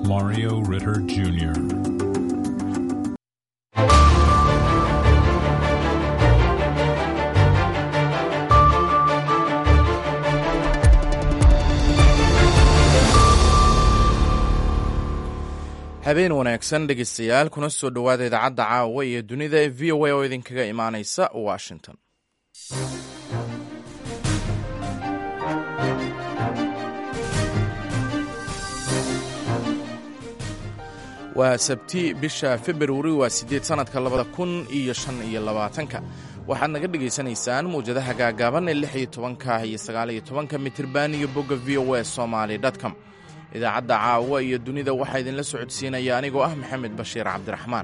Mario Ritter Jr. habeen wanaagsan dhegeystayaal kuna soo dhowaada idaacadda caawa iyo dunida ee v o a oo idinkaga imaanaysa washington waa sabti bisha februari waa siddeed sannadka labada kun iyo shan iyo labaatanka waxaad naga dhegaysanaysaan mawjadaha gaagaaban ee lix iyo tobanka iyo sagaal iyo tobanka mitirban iyo bogga v o a somaly dtcom idaacadda caawa iyo dunida waxaa idinla socodsiinaya anigoo ah maxamed bashiir cabdiraxmaan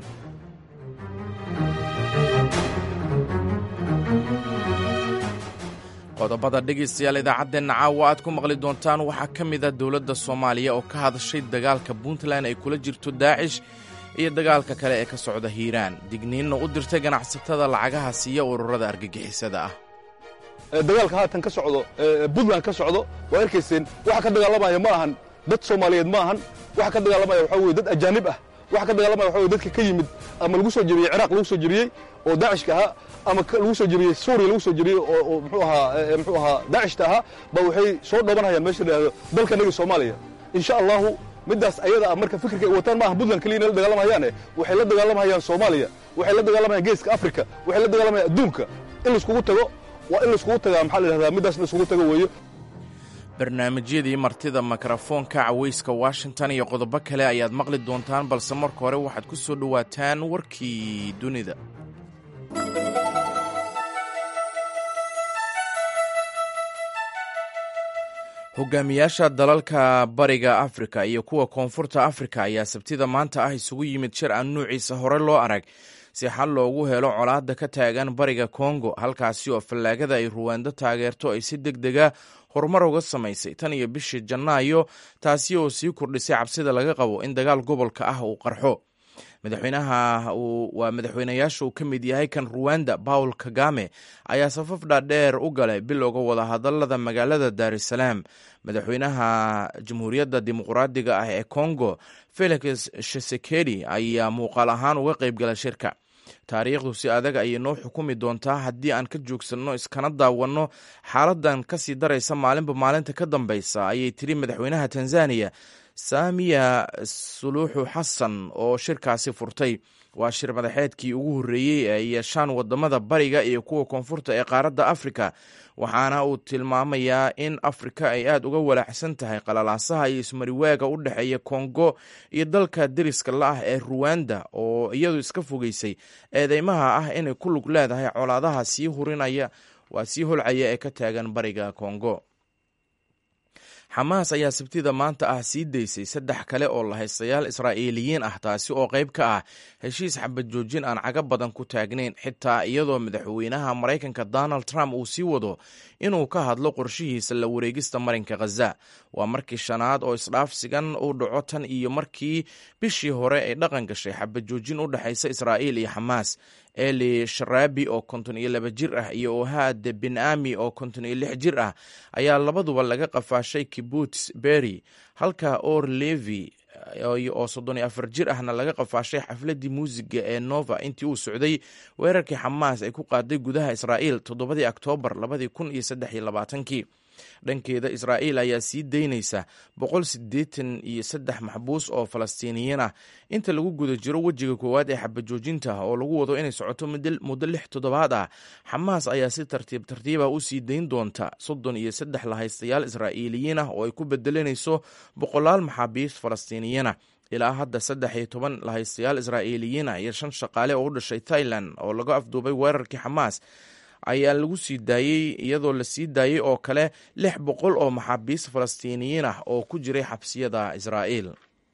qodobada dhegaystayaal idaacaddeenna caawa aad ku maqli doontaan waxaa ka mid a dowladda soomaaliya oo ka hadashay dagaalka puntland ay kula jirto daacish iyo dagaalka kale ee ka socda hiiraan digniinna u dirtay ganacsatada lacagaha siiya ururada argagixisada ah dagaalka haatan ka socdo puntland ka socdo waa arkayseen waxa ka dagaalamaya ma ahan dad soomaaliyeed ma ahan waxa ka dagaalamaya waxaa weye dad ajaanib ah waxa ka dagaalamaya waxa weye dadka ka yimid ama lagu soo jebiyey ciraaq lagu soo jebiyey oo daacishka ahaa ama lagu soo jebiyey suuriya lagu soo jebiyey oo muxuu ahaa muxuu ahaa daacishta ahaa ba waxay soo dhoobanayaan meesha la yidhahdo dalkanaga soomaaliya insha allahu middaas ayada ah marka fikirka ay wataan maaha puntland keliya inay la dagaalamayaane waxay la dagaalamayaan soomaaliya waxay la dagaalamayaan geeska afrika waxay la dagaalamayaan adduunka in laiskugu tago waa in laiskugu tagaa maxaa la yidhahdaa middaas in laiskugu tago weeyo barnaamijyadii martida mikrofoonka cawayska washington iyo qodobo kale ayaad maqli doontaan balse marka hore waxaad ku soo dhowaataan warkii dunida hogaamiyaasha dalalka bariga afrika iyo kuwa koonfurta afrika ayaa sabtida maanta ah isugu yimid shir aan nuuciisa hore loo arag si xal loogu helo colaadda ka taagan bariga kongo halkaasi oo fallaagada ay ruwaando taageerto ay si deg dega horumar uga samaysay tan iyo bishii janaayo taasi oo sii kordhisay cabsida laga qabo in dagaal gobolka ah uu qarxo madaxweynaha waa madaxweynayaasha uu ka mid yahay kan ruwanda paul kagame ayaa safaf dhaadheer u galay bilowga wadahadalada magaalada dar es salaam madaxweynaha jamhuuriyadda dimuqraadiga ah ee congo felix shisekedi ayaa muuqaal ahaan uga qayb gala shirka taariikhdu si adag ayay noo xukumi doontaa haddii aan ka joogsanno iskana daawanno xaaladan kasii daraysa maalinba maalinta ka dambaysa ayay tiri madaxweynaha tanzaniya saamiya suluuxu xasan oo shirkaasi furtay waa shir madaxeedkii ugu horreeyey ee ay yeeshaan wadamada bariga iyo kuwa koonfurta ee qaaradda afrika waxaana uu tilmaamayaa in afrika ay aad uga walaaxsan tahay qalalaasaha iyo ismariwaaga u dhexeeya kongo iyo dalka deriska la-ah ee ruwanda oo iyadu iska fogeysay eedeymaha ah inay ku lug leedahay colaadaha sii hurinaya waa sii holcaya ee ka taagan bariga kongo xamaas ayaa sabtida maanta ah sii daysay saddex kale oo lahaystayaal israa'iiliyiin ah taasi oo qayb ka ah heshiis xabad joojin aan caga badan ku taagnayn xitaa iyadoo madaxweynaha maraykanka donald trump uu sii wado inuu ka hadlo qorshihiisa la wareegista marinka khaza waa markii shanaad oo isdhaafsigan uu dhaco tan iyo markii bishii hore ay dhaqan gashay xabad joojin u dhexaysa israa'iil iyo xamaas eli sharaabi oo konton iyo laba jir ah iyo ohad bin ami oo konton iyo lix jir ah ayaa labaduba laga qafaashay kibuts berry halka or levi oo soddon iyo afar jir ahna laga qafaashay xafladii muusiga ee nova intii uu socday weerarkii xamaas ay ku qaaday gudaha israa'iil toddobadii oktoobar labadii kun iyo saddex iyo labaatankii dhankeeda israa'iil ayaa sii daynaysa boqol siddeetan iyo saddex maxbuus oo falastiiniyiin ah inta lagu guda jiro wejiga koowaad ee xabajoojinta oo lagu wado inay socoto muddo lix toddobaad ah xamaas ayaa si tartiib tartiiba u sii dayn doonta soddon iyo saddex lahaystayaal israa'iiliyiin ah oo ay ku bedelanayso boqolaal maxaabiist falastiiniyiin ah ilaa hadda saddex iyo toban lahaystayaal israa'iiliyiin ah iyo shan shaqaale oo u dhashay thailand oo laga afduubay weerarkii xamaas ayaa lagu sii daayey iyadoo la sii daayey oo kale lix boqol oo maxaabiist falastiiniyiin ah oo ku jiray xabsiyada israa'iil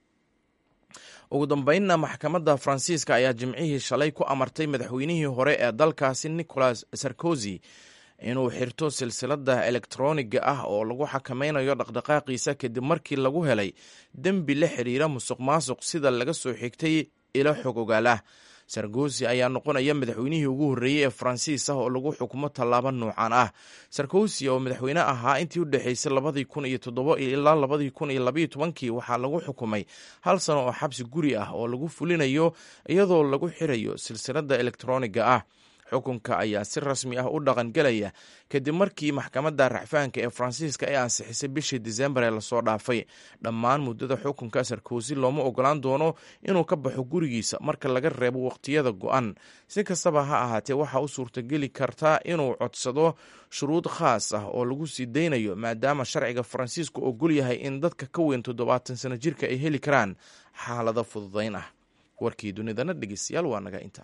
ugu dambeynna maxkamadda faransiiska ayaa jimcihii shalay ku amartay madaxweynihii hore ee dalkaasi nicolas sarkozy inuu xirto silsilada elektroniga ah oo lagu xakameynayo dhaqdhaqaaqiisa kadib markii lagu helay dembi la xiriira musuq maasuq sida laga soo xigtay ilo xog ogaal ah sarkosi ayaa noqonaya madaxweynihii ugu horreeyey ee faransiis ah oo lagu xukumo tallaabo nuucan ah sarkosi oo madaxweyne ahaa intii u dhexaysay labadii kun iyo toddobo ilaa labadii kun iyo labaiyo tobankii waxaa lagu xukumay hal sano oo xabsi guri ah oo lagu fulinayo iyadoo lagu xirayo silsiladda elektroniga ah xukunka ayaa si rasmi ah u dhaqangelaya kadib markii maxkamadda racfaanka ee faransiiska ay ansixisay bishii disembar ee lasoo dhaafay dhammaan muddada xukunka sarkosi looma ogolaan doono inuu ka baxo gurigiisa marka laga reebo waqtiyada go-an si kastaba ha ahaatee waxaa u suurtageli kartaa inuu codsado shuruud khaas ah oo lagu sii daynayo maadaama sharciga faransiisku ogol yahay in dadka ka weyn toddobaatan sano jirka ay heli karaan xaalado fududayn ah warkii dunidana dhegeystayaal waa naga inta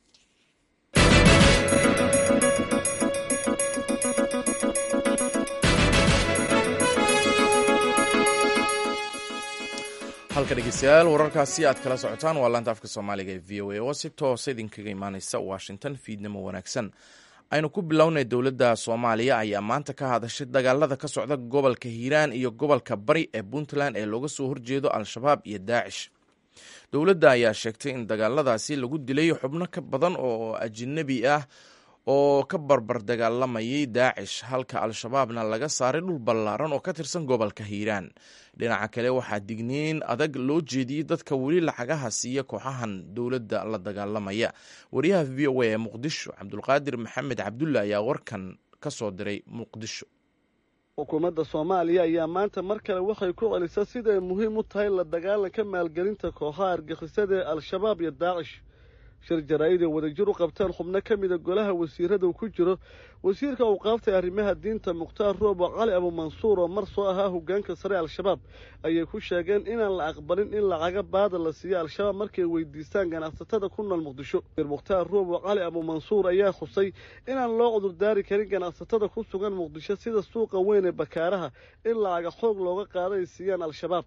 halka dhegeystayaal wararkaasi aad kala socotaan waa laanta afka soomaaliga ee v o a oo si toosa idinkaga imaaneysa washington fiidnimo wanaagsan aynu ku bilownay dowladda soomaaliya ayaa maanta ka hadashay dagaalada ka socda gobolka hiiraan iyo gobolka bari ee puntland ee looga soo horjeedo al-shabaab iyo daacish dowladda ayaa sheegtay in dagaaladaasi lagu dilay xubno ka badan oo ajnabi ah oo ka barbar dagaalamayay daacish halka al-shabaabna laga saaray dhul ballaaran oo ka tirsan gobolka hiiraan dhinaca kale waxaa digniin adag loo jeediyey dadka weli lacagaha siiya kooxahan dowladda la dagaalamaya wariyaha v o a ee muqdisho cabdulqaadir maxamed cabdulle ayaa warkan ka soo diray muqdisho xukuumadda soomaaliya ayaa maanta mar kale waxay ku celisay siday muhiim u tahay la dagaalanka maalgelinta kooxaha argixisada ee al-shabaab iyo daacish shir jaraa'id ay wadajir u qabteen xubno ka mida golaha wasiirada uu ku jiro wasiirka uu qaaftay arrimaha diinta mukhtaar roobo cali abumansuur oo mar soo ahaa hoggaanka sare al-shabaab ayay ku sheegeen inaan la aqbalin in lacaga baada la siiyo al-shabaab markay weydiistaan ganacsatada ku nool muqdisho mukhtaar roobo cali abumansuur ayaa xusay inaan loo cudurdaari karin ganacsatada ku sugan muqdisho sida suuqa weyn ee bakaaraha in lacaga xoog looga qaada ay siiyaan al-shabaab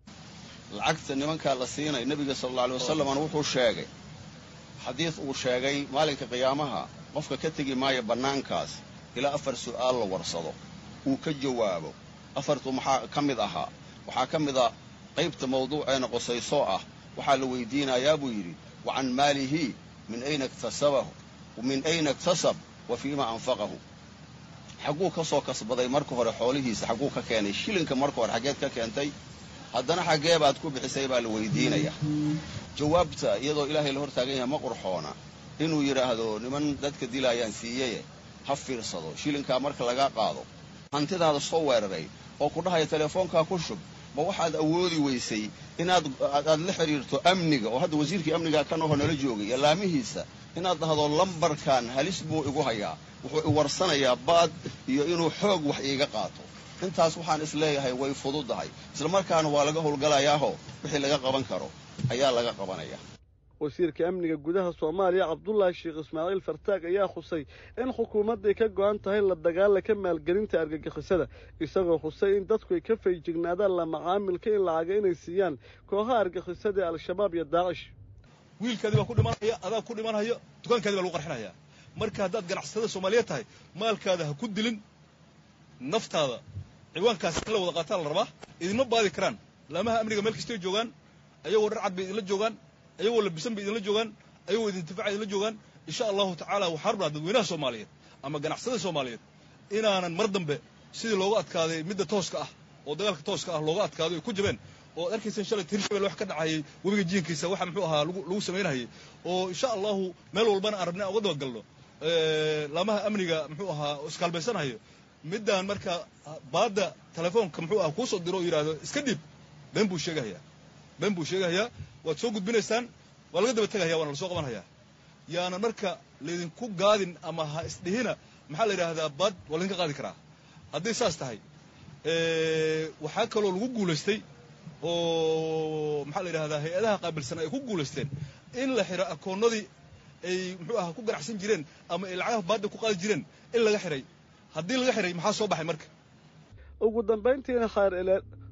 lacagta nimankaa la siinay nebiga sal alla alay wasalamna wuxuu sheegay xadiid uu sheegay maalinka qiyaamaha qofka ka tegi maayo bannaankaas ilaa afar su'aal la warsado uu ka jawaabo afartu maxaa ka mid ahaa waxaa ka mid a qaybta mawduuceena qosaysoo ah waxaa la weydiinayaa buu yidhi wa can maalihi min ayna iktasabahu min ayna iktasab wa fiima anfaqahu xagguu ka soo kasbaday marka hore xoolihiisa xagguu ka keenay shilinka marka hore xaggeed ka keentay haddana xaggee baad ku bixisay baa la weydiinaya jawaabta iyadoo ilaahay la hor taagan yahay ma qurxoona inuu yidhaahdo niman dadka dilaayaan siiyeye ha fiirsado shilinkaa marka laga qaado hantidaada soo weeraray oo ku dhahaya teleefoonkaa ku shub ma waxaad awoodi weysay inaad aad la xidhiirto amniga oo hadda wasiirkii amnigaa kan oho nala joogay iyo laamihiisa inaad dhahdo lambarkan halis buu igu hayaa wuxuu i warsanayaa baad iyo inuu xoog wax iiga qaato intaas waxaan is leeyahay way fududahay isla markaana waa laga howlgalayaaho wixii laga qaban karo ayaa laga qabanaya wasiirka amniga gudaha soomaaliya cabdulaahi sheekh ismaaciil fartaag ayaa xusay in xukuumadday ka go'an tahay la dagaalanka maalgelinta argagixisada isagoo xusay in dadku ay ka faygignaadaan la macaamilka in lacaga inay siiyaan kooxaha argagixisada ee al-shabaab iyo daacish wiilkaadii baa ku dhimanaya adaa ku dhimanhayo dukaankaadii baa lagu qarxinaya marka haddaad ganacsatada soomaaliyeed tahay maalkaada ha ku dilin naftaada ciwaankaas in la wada qaataa la rabaa idinma baadi karaan laamaha amniga meel kastay joogaan ayagoo dhar cad bay idinla joogaan ayagoo labisan bay idinla joogaan ayagoo idintifaca idinla joogaan insha allahu tacaala waxaa rabnaa dadweynaha soomaaliyeed ama ganacsatada soomaaliyeed inaanan mar dambe sidii looga adkaaday midda tooska ah oo dagaalka tooska ah looga adkaado ay ku jabeen oo ad arkaysan shalay hirshabel wax ka dhacayay webiga jiinkiisa waxa muxuu ahaa lagu samaynahayay oo insha allahu meel walbana aan rabnay aan uga dabagalno laamaha amniga muxuu ahaa iskaalbaysanhayo middaan marka baadda telefoonka muxuu ah kuu soo diro oo yidhaahdo iska dhiib been buu sheegahayaa been buu sheegahayaa waad soo gudbinaysaan waa laga daba tegahaya waana lasoo qabanhayaa yaanan marka laydinku gaadin ama ha isdhihina maxaa la yidhaahdaa baad waa laydinka qaadi karaa hadday saas tahay waxaa kaloo lagu guulaystay oo maxaa la yidhahdaa hay-adaha qaabilsan ay ku guulaysteen in la xiro akoonnadii ay muxuu aha ku ganacsan jireen ama ay lacagaha baadda ku qaadi jireen in laga xiray haddii laga xiray maxaa soo baxay marka ugu dambayntiina khayr ileen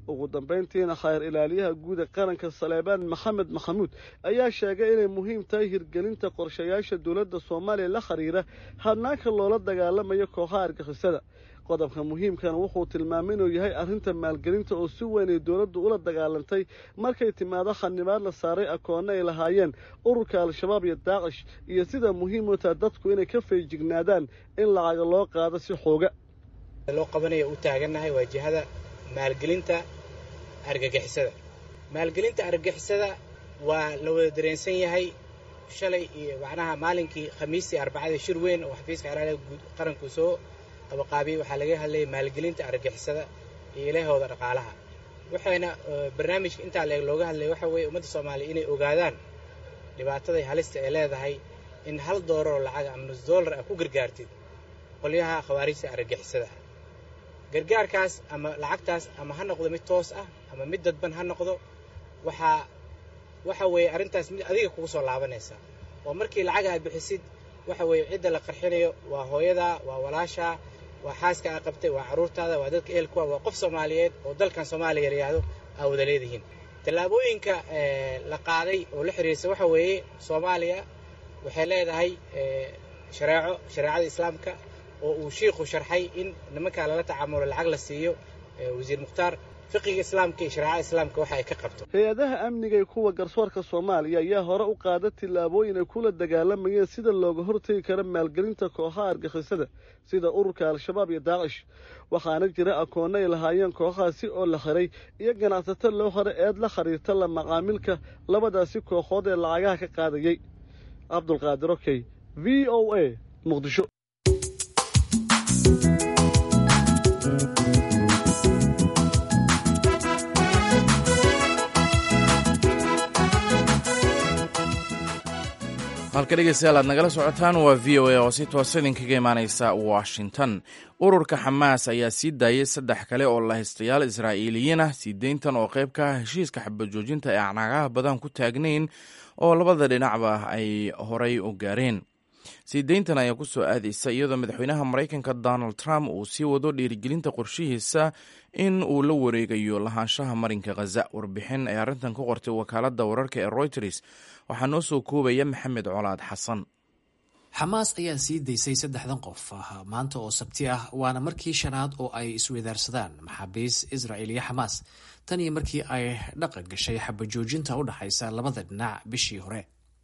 ugu dambayntiina khayr ilaaliyaha guud ee qaranka saleebaan maxamed maxamuud ayaa sheegay inay muhiim tahay hirgelinta qorshayaasha dowladda soomaaliya la xiriira hadnaanka loola dagaalamayo kooxaha argixisada qodobka muhiimkana wuxuu tilmaamay inuu yahay arrinta maalgelinta oo si weyn ay dowladdu ula dagaalantay markay timaado khanibaad la saaray akoonno ay lahaayeen ururka al-shabaab iyo daacish iyo sida muhiim u taha dadku inay ka feejignaadaan in lacaga loo qaado si xooga loo qabanayo u taagannahay waa jihada maalgelinta argagixisada maalgelinta argagixisada waa la wada dareensan yahay shalay iyo macnaha maalinkii khamiistii arbacadii shir weyn oo xafiiska xeraalaha guud qaranku soo qabaqaabiyey waxaa laga hadlayay maalgelinta argagixisada iyo ilahooda dhaqaalaha waxayna barnaamijka intaa leeg looga hadlaya waxa weeye ummadda soomaaliya inay ogaadaan dhibaatada halista ay leedahay in hal doolar oo lacag ama nus doolar ah ku gargaartid qolyaha khawaarijta argagixisada ah gargaarkaas ama lacagtaas ama ha noqdo mid toos ah ama mid dadban ha noqdo waxaa waxa weeye arrintaas mid adiga kugu soo laabanaysa oo markii lacag aad bixisid waxa weeye cidda la qarxinayo waa hooyadaa waa walaashaa waa xaaska aa qabtay waa carruurtaada waa dadka ehelkuwa waa qof soomaaliyeed oo dalkan soomaaliya la yidhaahdo aa wada leedihiin tallaabooyinka la qaaday oo la xiriirsa waxa weeye soomaaliya waxay leedahay shareeco shareecada islaamka oo uu shiikhu sharxay in nimankaa lala tacaamulo lacag la siiyo wasiir mukhtaar fiqiga islaamka iyo shareecada islaamka waxa ay ka qabto hay-adaha amniga ee kuwa garsoorka soomaaliya ayaa hore u qaada tillaabooyin ay kula dagaalamayeen sida looga hortegi karo maalgelinta kooxaha argixisada sida ururka al-shabaab iyo daacish waxaana jira akoonno ay lahaayeen kooxahaasi oo la xiray iyo ganacsato loo xiray eed la khariirta la macaamilka labadaasi kooxood ee lacagaha ka qaadayey cabdulqaadir okey v o a muqdisho halka dhegeystayaal aad nagala socotaan waa v o a oo si toosa idinkaga imaaneysa washington ururka xamaas ayaa sii daayay saddex kale oo lahaystayaal israa'iiliyiin ah sii deyntan oo qayb ka ah heshiiska xabajoojinta ee acnaagaha badan ku taagnayn oo labada dhinacba ay horay u gaareen sii deyntan ayaa ku soo aadaysa iyadoo madaxweynaha maraykanka donald trump uu sii wado dhiirigelinta qorshihiisa in uu la wareegayo lahaanshaha marinka khaza warbixin ay arrintan ku qortay wakaaladda wararka ee reuters waxaa noo soo koobaya maxamed colaad xasan xamaas ayaa sii daysay saddexdan qof maanta oo sabti ah waana markii shanaad oo ay isweydaarsadaan maxaabiis israel iyo xamaas tan iyo markii ay dhaqan gashay xabajoojinta u dhaxaysa labada dhinac bishii hore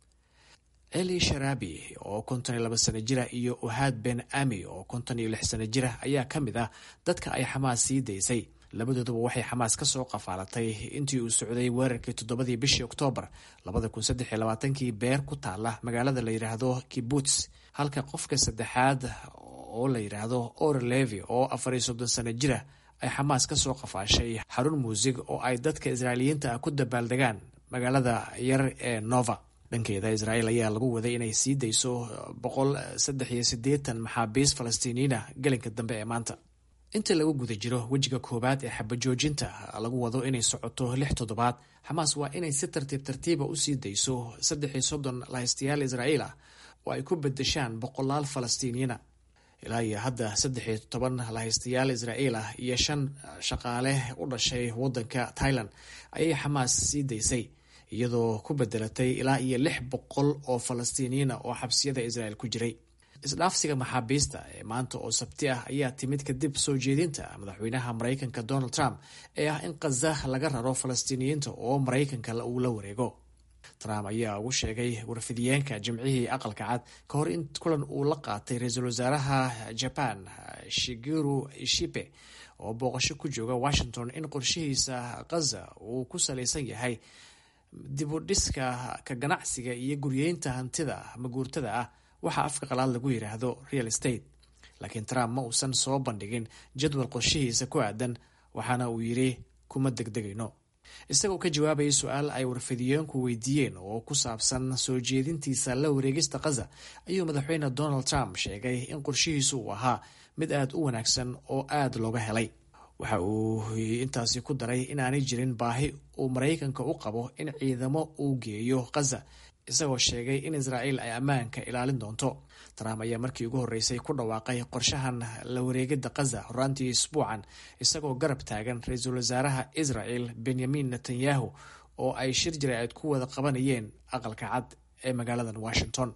eli sharabi oo konton iyo laba sano jira iyo uhaad ben ami oo konton iyo lix sano jira ayaa ka mid ah dadka ay xamaas sii daysay labadooduba waxay xamaas ka soo qafaalatay intii uu socday weerarkii toddobadii bishii oktoobar labada kun saddex iyo labaatankii beer ku taala magaalada la yidhaahdo kibuts halka qofka saddexaad oo la yidhaahdo or levi oo afar iyo soddon sano jira ay xamaas ka soo qafaashay xarun muusig oo ay dadka israa'iiliyiinta ah ku dabaaldegaan magaalada yar ee nova dhankeeda israa'iil ayaa lagu waday inay sii dayso boqol saddex iyo siddeetan maxaabiis falastiiniyiin ah gelinka dambe ee maanta inta lagu guda jiro wejiga koowaad ee xabajoojinta lagu wado inay socoto lix toddobaad xamaas waa inay si tartiib tartiiba usii dayso saddex iyo soddon lahaystayaal israa'iil ah oo ay ku bedeshaan boqolaal falastiiniyiina ilaa iyo hadda saddex iyo toban lahaystayaal israa'iil ah iyo shan shaqaale u dhashay waddanka thailand ayay xamaas sii daysay iyadoo ku bedelatay ilaa iyo lix boqol oo falastiiniyiina oo xabsiyada israa'iil ku jiray isdhaafsiga maxaabiista ee maanta oo sabti ah ayaa timid kadib soo jeedinta madaxweynaha maraykanka donald trump ee ah in khaza laga raro falastiiniyiinta oo maraykanka uu la wareego trump ayaa ugu sheegay warfidiyeenka jimcihii aqalka cad ka hor in kulan uu la qaatay ra-iisul wasaaraha jaban shigeru ishibe oo booqasho ku jooga washington in qorshihiisa khaza uu ku salaysan yahay dibudhiska ka ganacsiga iyo guryeynta hantida maguurtada ah waxaa afka qalaad lagu yidhaahdo real estate laakiin trump ma uusan soo bandhigin jadwal qorshihiisa ku aadan waxaana uu yidhi kuma degdegayno isagoo ka jawaabayay su-aal ay warfidiyeenku weydiiyeen oo ku saabsan soo jeedintiisa la wareegista khaza ayuu madaxweyne donald trump sheegay in qorshihiisu uu ahaa mid aada u wanaagsan oo aada looga helay waxa uu intaasi ku daray inaanay jirin baahi uu maraykanka u qabo in ciidamo uu geeyo khaza isagoo sheegay in israa'iil ay ammaanka ilaalin doonto trump ayaa markii ugu horreysay ku dhawaaqay qorshahan la wareegidda khaza horaantii isbuucan isagoo garab taagan ra-iisul wasaaraha israel benyamin netanyahu oo ay shir jaraa'id ku wada qabanayeen aqalka cad ee magaaladan washington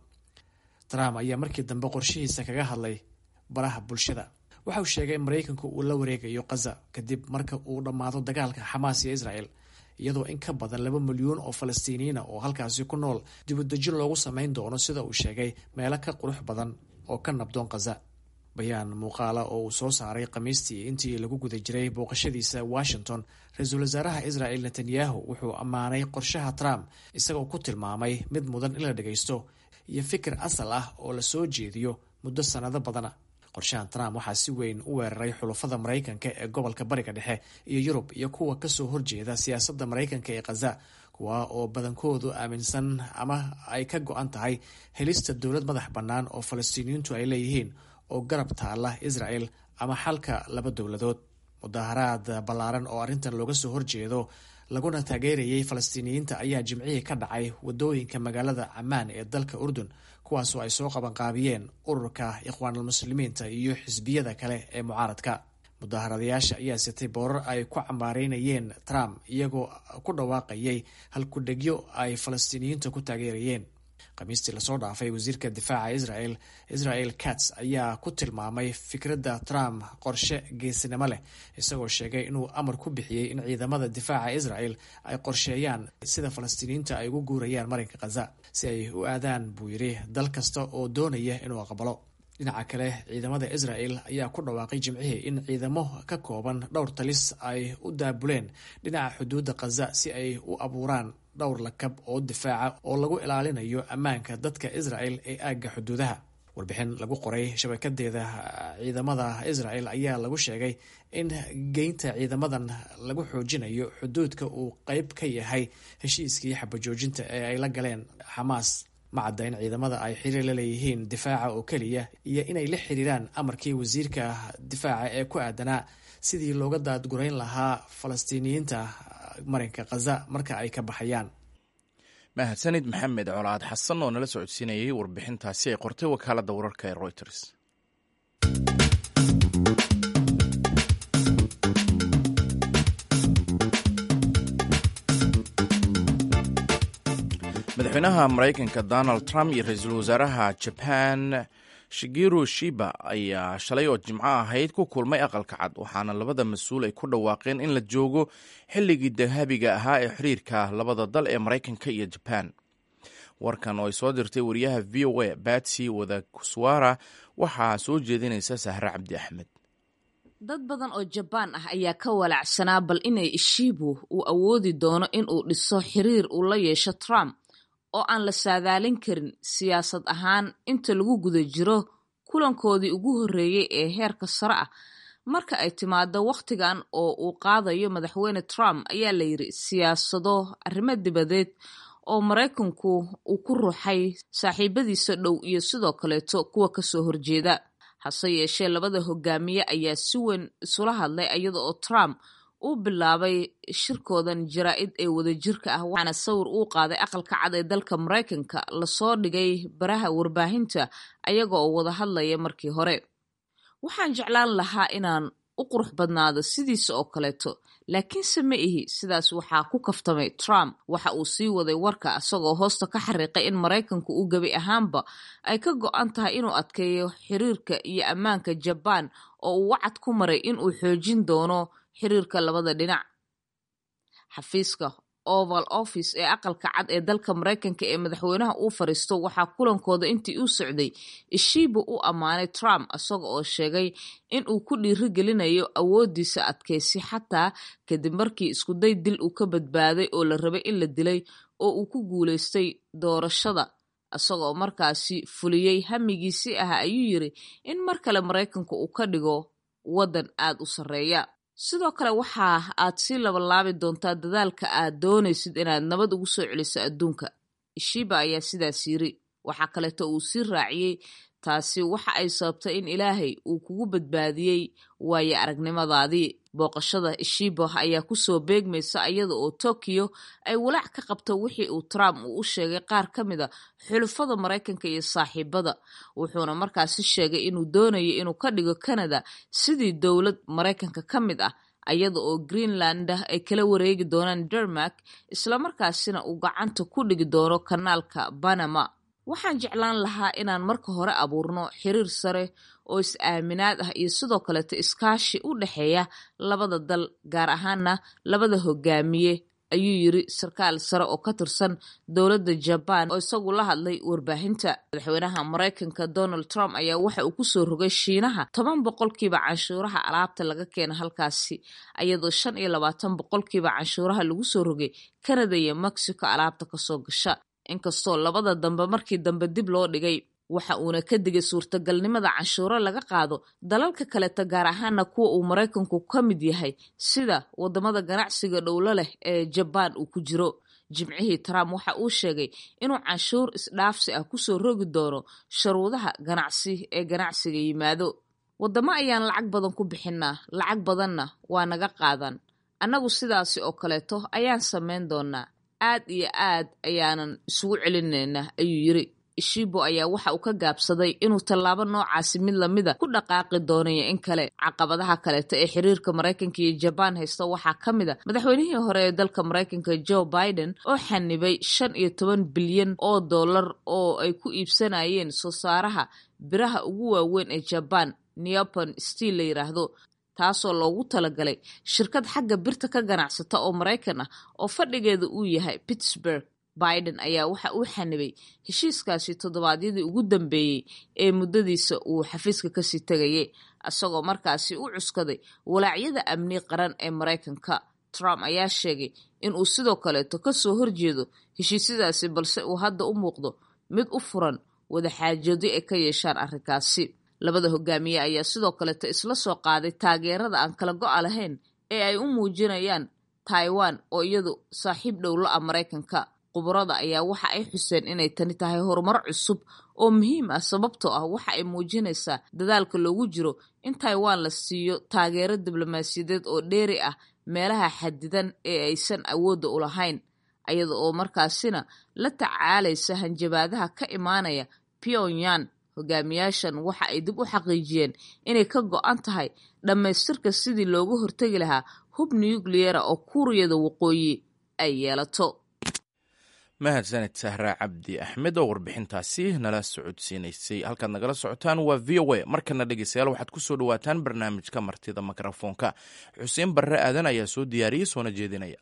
trump ayaa markii dambe qorshihiisa kaga hadlay baraha bulshada waxa uu sheegay in maraykanku uu la wareegayo khaza kadib marka uu dhammaado dagaalka xamaas iyo israel iyadoo in ka badan laba milyuun oo falastiiniyiina oo halkaasi ku nool dibudejin loogu samayn doono sida uu sheegay meelo ka qurux badan oo ka nabdoon khaza bayaan muuqaala oo uu soo saaray khamiistii intii lagu guda jiray booqashadiisa washington ra-iisul wasaaraha israel netanyahu wuxuu ammaanay qorshaha trump isagoo ku tilmaamay mid mudan in la dhagaysto iyo fikir asal ah oo la soo jeediyo muddo sannado badana qorshahan trump waxaa si weyn u weeraray xulafada maraykanka ee gobolka bariga dhexe iyo yurub iyo kuwa kasoo horjeeda siyaasadda maraykanka ee khaza kuwa oo badankoodu aaminsan ama ay ka go-an tahay helista dowlad madax bannaan oo falastiiniyiintu ay leeyihiin oo garab taala israel ama xalka laba dowladood mudaharaad ballaaran oo arrintan looga soo horjeedo laguna taageerayay falastiiniyiinta ayaa jimcihii ka dhacay wadooyinka magaalada camaan ee dalka urdun kuwaasoo ay soo qabanqaabiyeen ururka ikhwaanulmuslimiinta iyo xisbiyada kale ee mucaaradka mudaharadayaasha ayaa sitay boorar ay ku cambaareynayeen trump iyagoo ku dhawaaqayay halkudhegyo ay falastiiniyiinta ku taageerayeen khamiistii lasoo dhaafay wasiirka difaaca israel israel kats ayaa ku tilmaamay fikradda trump qorshe geesinimo leh isagoo sheegay inuu amar ku bixiyey in ciidamada difaaca israel ay qorsheeyaan sida falastiiniyiinta ay ugu guurayaan marinka khaza si ay u aadaan buu yidhi dal kasta oo doonaya inuu aqbalo dhinaca kale ciidamada israel ayaa ku dhawaaqay jimcihii in ciidamo ka kooban dhowr talis ay u daabuleen dhinaca xuduudda khaza si ay u abuuraan dhowr lakab oo difaaca oo lagu ilaalinayo ammaanka dadka israel ee aagga xuduudaha warbixin lagu qoray shabakadeeda ciidamada israel ayaa lagu sheegay in geynta ciidamadan lagu xoojinayo xuduudka uu qeyb ka yahay heshiiskii xabajoojinta ee ay la galeen xamaas ma cadda in ciidamada ay xiriir la leeyihiin difaaca oo keliya iyo inay la xiriiraan amarkii wasiirka difaaca ee ku aadanaa sidii looga daadgurayn lahaa falastiiniyiinta marinka khaza marka ay ka baxayaan mahadsanid maxamed colaad xasan oo nala socodsiinayay warbixintaasi ay qortay wakaaladda wararka ee reuters madaxweynaha maraykanka donald trump iyo ra-iisul wasaaraha jaban shigeru shiba ayaa shalay oo jimco ahayd ku kulmay aqalka cad waxaana labada mas-uul ay ku dhawaaqeen in la joogo xilligii dahabiga ahaa ee xiriirka labada dal ee maraykanka iyo jaban warkan oo ay soo dirtay wariyaha v o a batsy wadakuswara waxaa soo jeedinaysa sahre cabdi axmed dad badan oo jabaan ah ayaa ka walacsanaa bal inay ishiibu uu awoodi doono in uu dhiso xiriir uu la yeesho trump oo aan la saadaalin karin siyaasad ahaan inta lagu guda jiro kulankoodii ugu horreeyey ee heerka sare ah marka ay timaado wakhtigan oo uu qaadayo madaxweyne trump ayaa la yidhi siyaasado arrimo dibadeed oo maraykanku uu ku ruuxay saaxiibadiisa dhow iyo sidoo kaleeto kuwa kasoo horjeeda hase yeeshee labada hogaamiye ayaa si weyn isula hadlay iyada oo trump uu bilaabay shirkoodan jaraa-id ee wadajirka ah waxaana sawir uu qaaday aqalka cad ee dalka maraykanka lasoo dhigay baraha warbaahinta ayaga oo wada hadlaya markii hore waxaan jeclaan lahaa inaan u qurux badnaado sidiisa oo kaleeto laakiinse ma ihi sidaas waxaa ku kaftamay trump waxa uu sii waday warka isagoo hoosta ka xariiqay in maraykanku uu gebi ahaanba ay ka go-an tahay inuu adkeeyo xiriirka iyo ammaanka jabaan oo uu wacad ku maray inuu xoojin doono xiriirka labada dhinac xafiiska oval office ee aqalka cad ee dalka maraykanka ee madaxweynaha uu fariisto waxaa kulankooda intii uu socday ishiiba u ammaanay trump isaga oo sheegay in uu ku dhiirigelinayo awoodiisa adkaysi xataa kadib markii iskuday dil uu ka badbaaday oo la rabay in la dilay oo uu ku guulaystay doorashada isagoo markaasi fuliyey hamigiisii ah ayuu yiri in mar kale maraykanka uu ka dhigo waddan aad u sarreeya sidoo kale waxa aad sii labalaabi doontaa dadaalka aad doonaysid inaad nabad ugu soo celiso adduunka ishiba ayaa sidaas yiri waxaa kaleeto uu sii raaciyey taasi waxa ay sababtay in ilaahay uu kugu badbaadiyey waayo aragnimadaadii booqashada ishibo ayaa kusoo beegmaysa iyada oo tokyo ay walaac ka qabto wixii uu trump uu u sheegay qaar ka mid a xulufada maraykanka iyo saaxiibada wuxuuna markaasi sheegay inuu doonayo inuu ka dhigo canada sidii dowlad maraykanka ka mid ah iyada oo greenland ay kala wareegi doonaan dermark islamarkaasina uu gacanta ku dhigi doono kanaalka banama waxaan jeclaan lahaa inaan marka hore abuurno xiriir sare oo is-aaminaad ah iyo sidoo kaleeto iskaashi u dhexeeya labada dal gaar ahaana labada hogaamiye ayuu yiri sarkaal sare oo ka tirsan dowladda jabaan oo isagu la hadlay warbaahinta madaxweynaha maraykanka donald trump ayaa waxa uu kusoo rogay shiinaha toban boqolkiiba canshuuraha alaabta laga keena halkaasi ayadoo shan iyo labaatan boqolkiiba canshuuraha lagu soo rogay canada iyo mexico alaabta kasoo gasha inkastoo labada dambe markii dambe dib loo dhigay waxa uuna ka digay suurtagalnimada canshuuro laga qaado dalalka kaleeta gaar ahaana kuwa uu maraykanku ka mid yahay sida wadamada ganacsiga dhowlo leh ee jabaan uu ku jiro jimcihii trump waxa uu sheegay inuu canshuur isdhaafsi ah kusoo rogi doono sharuudaha ganacsi ee ganacsiga yimaado wadamo ayaan lacag badan ku bixinaa lacag badanna waa naga qaadan annagu sidaasi oo kaleeto ayaan samayn doonaa aad iyo aad ayaanan isugu celinaynaa ayuu yiri ishibo ayaa waxa uu ka gaabsaday inuu tallaabo noocaasi mid lamida ku dhaqaaqi doonayo in kale caqabadaha kaleeta ee xiriirka maraykanka iyo jabaan haysta waxaa ka mid a madaxweynihii hore ee dalka maraykanka joe biden oo xanibay shan iyo toban bilyan oo dollar oo ay ku iibsanayeen soo saaraha biraha ugu waaweyn ee jabaan neopon steel la yiraahdo taasoo loogu talagalay shirkad xagga birta ka ganacsata oo maraykan ah oo fadhigeeda uu yahay pittsburg biden ayaa waxa uu xanibay heshiiskaasi toddobaadyadii ugu dambeeyey ee muddadiisa uu xafiiska kasii tegayay isagoo markaasi u cuskaday walaacyada amni qaran ee maraykanka trump ayaa sheegay in uu sidoo kaleeto kasoo horjeedo heshiisyadaasi balse uu hadda u muuqdo mid u furan wadaxaajoodyo ay ka yeeshaan arrinkaasi labada hogaamiye ayaa sidoo kaleeto isla soo qaaday taageerada aan kala go-a lahayn ee ay u muujinayaan taiwan oo iyadu saaxiib dhow la ah maraykanka khubarada ayaa waxa ay xuseen inay tani tahay horumar cusub oo muhiim ah sababtoo ah waxa ay muujinaysaa dadaalka loogu jiro in taiwan la siiyo taageero diblomaasiyadeed oo dheeri ah meelaha xadidan ee aysan awoodda u lahayn iyada oo markaasina la tacaalaysa hanjabaadaha ka imaanaya pyongyang hogaamiyaashan waxa ay dib u xaqiijiyeen inay ka go-an tahay dhammaystirka sidii looga hortegi lahaa hub nukliyera oo kuuriyada waqooyi ay yeelato mahadsaned sahra cabdi axmed oo warbixintaasi nala socodsiinaysay halkaad nagala socotaan waa v o a markana dhegeystayaal waxaad kusoo dhawaataan barnaamijka martida mikrofoonka xuseen barre aadan ayaa soo diyaariyey soona jeedinaya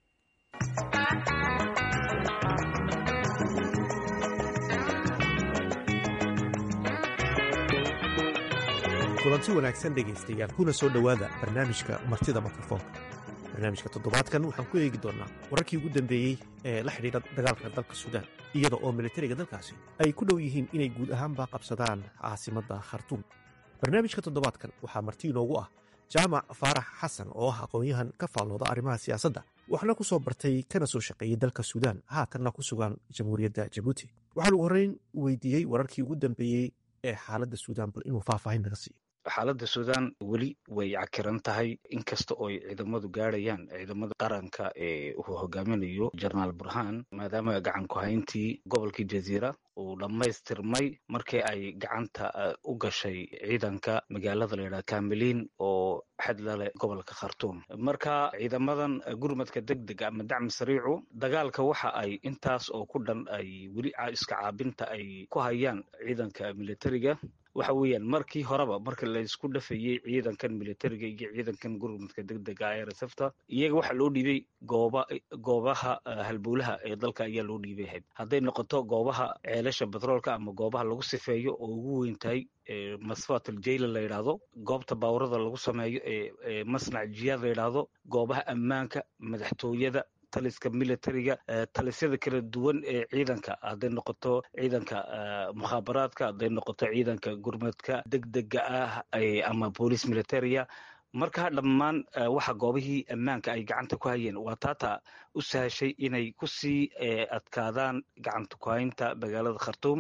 kulanti wanaagsan dhegaystayaal kuna soo dhowaada barnaamijka martida mikrofoonka barnaamijka toddobaadkan waxaan ku eegi doonnaa wararkii ugu dambeeyey ee la xidhiidha dagaalka dalka suudaan iyada oo militariga dalkaasi ay ku dhow yihiin inay guud ahaanba qabsadaan caasimadda khartuum barnaamijka toddobaadkan waxaa marti inoogu ah jaamac faarax xasan oo ah aqoon-yahan ka faallooda arrimaha siyaasadda waxna ku soo bartay kana soo shaqeeyey dalka suudaan haatanna ku sugan jamhuuriyadda jabuuti waxaan ugu horreyn weydiiyey wararkii ugu dambeeyey ee xaaladda suudaan bal inuu faahfaahin naga siiyo xaaladda suudaan weli way cakiran tahay inkasta oo ay ciidamadu gaadhayaan ciidamada qaranka ee uu hogaaminayo jenaraal burhaan maadaama gacan ku-hayntii gobolkii jaziira uu dhammaystirmay markii ay gacanta u gashay ciidanka magaalada layidhaha kamiliin oo xadla leh gobolka khartuum marka ciidamadan gurmadka deg dega ama dacmi sariicu dagaalka waxa ay intaas oo ku dhan ay weli iska caabinta ay ku hayaan ciidanka militariga waxa weeyaan markii horeba marka laysku dhafayey ciidankan militariga iyo ciidankan gurmadka degdega ee resefta iyaga waxaa loo dhiibay gooba goobaha halbowlaha ee dalka ayaa loo dhiibay hayd hadday noqoto goobaha ceelasha batroolka ama goobaha lagu sifeeyo oo ugu weyn tahay masfat aljayla la yidhaahdo goobta baawurada lagu sameeyo ee masnac jiyaad la yidhaahdo goobaha ammaanka madaxtooyada taliska militariga talisyada kala duwan ee ciidanka hadday noqoto ciidanka mukhaabaraadka hadday noqoto ciidanka gurmadka degdega ah ama boolice militaria marka dhammaan waxa goobihii ammaanka ay gacanta ku hayeen waa taata u sahashay inay kusii adkaadaan gacanta ku haynta magaalada khartuum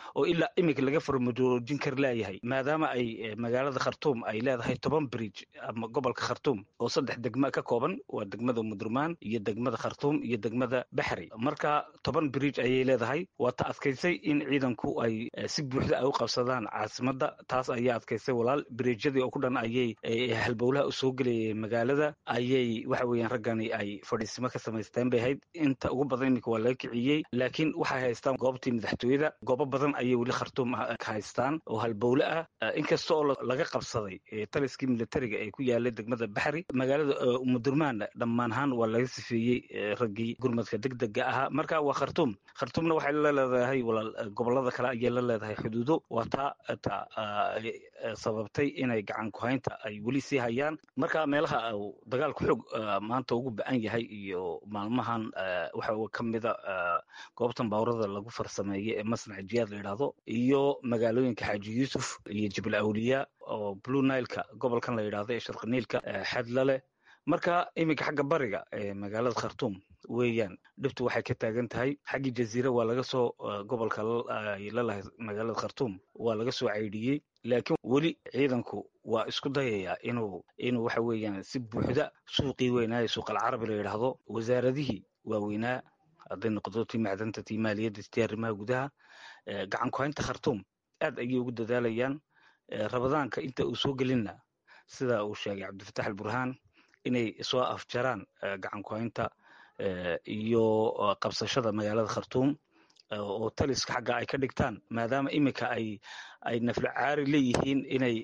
oo ilaa iminka laga farmadoojin kar leeyahay maadaama ay magaalada khartuum ay leedahay toban bridge ama gobolka khartuum oo saddex degma ka kooban waa degmada mudurmaan iyo degmada khartuum iyo degmada baxri marka toban bridge ayay leedahay waa ta adkaysay in ciidanku ay si buuxda ay u qabsadaan caasimada taas ayaa adkaysay walaal bridjyadii oo ku dhan ayay halbowlaha u soo gelayay magaalada ayay waxa weeyaan raggani ay fadhiisimo ka samaysteen bay ahayd inta ugu badan iminka waa laga kiciyey laakiin waxay haystaan goobtii madaxtooyada goobo badan ayay weli khartuum haystaan oo halbowle ah inkasta oo laga qabsaday taliskii militariga ee ku yaalay degmada baxri magaalada mudurmaanna dhammaanahaan waa laga sifeeyey raggii gurmadka degdega ahaa marka waa khartuum khartuumna waxay la leedahay walaal gobolada kale ayay la leedahay xuduudo waa taa ta sababtay inay gacan kuhaynta ay weli sii hayaan marka meelaha uu dagaalku xoog maanta ugu ba-an yahay iyo maalmahan waxa ka mida goobtan baawrada lagu farsameeyey ee masnac jiyaad la yidhaahdo iyo magaalooyinka xaaji yuusuf iyo jibal awliya oo blue nileka gobolkan la yidhahdo ee sharqi niilka xadlaleh marka iminka xagga bariga ee magaalada khartuum weeyaan dhibtu waxay ka taagan tahay xaggii jaziira waa laga soo gobolka ay lalahay magaalada khartuum waa laga soo caydhiyey laakiin weli ciidanku waa isku dayayaa inuu inuu waxa weeyaan si buuxda suuqii weynaaye suuqal carabi la yidhaahdo wasaaradihii waaweynaa hadday noqdo tii macdanta tii maaliyadda tii arrimaha gudaha gacan kuhaynta khartuum aad ayay ugu dadaalayaan rabadaanka inta uu soo gelinna sida uu sheegay cabdifatax alburhaan inay soo afjaraan gacan kuhaynta iyo qabsashada magaalada khartuum oo taliska xagga ay ka dhigtaan maadaama iminka ay ay naflo caari leeyihiin inay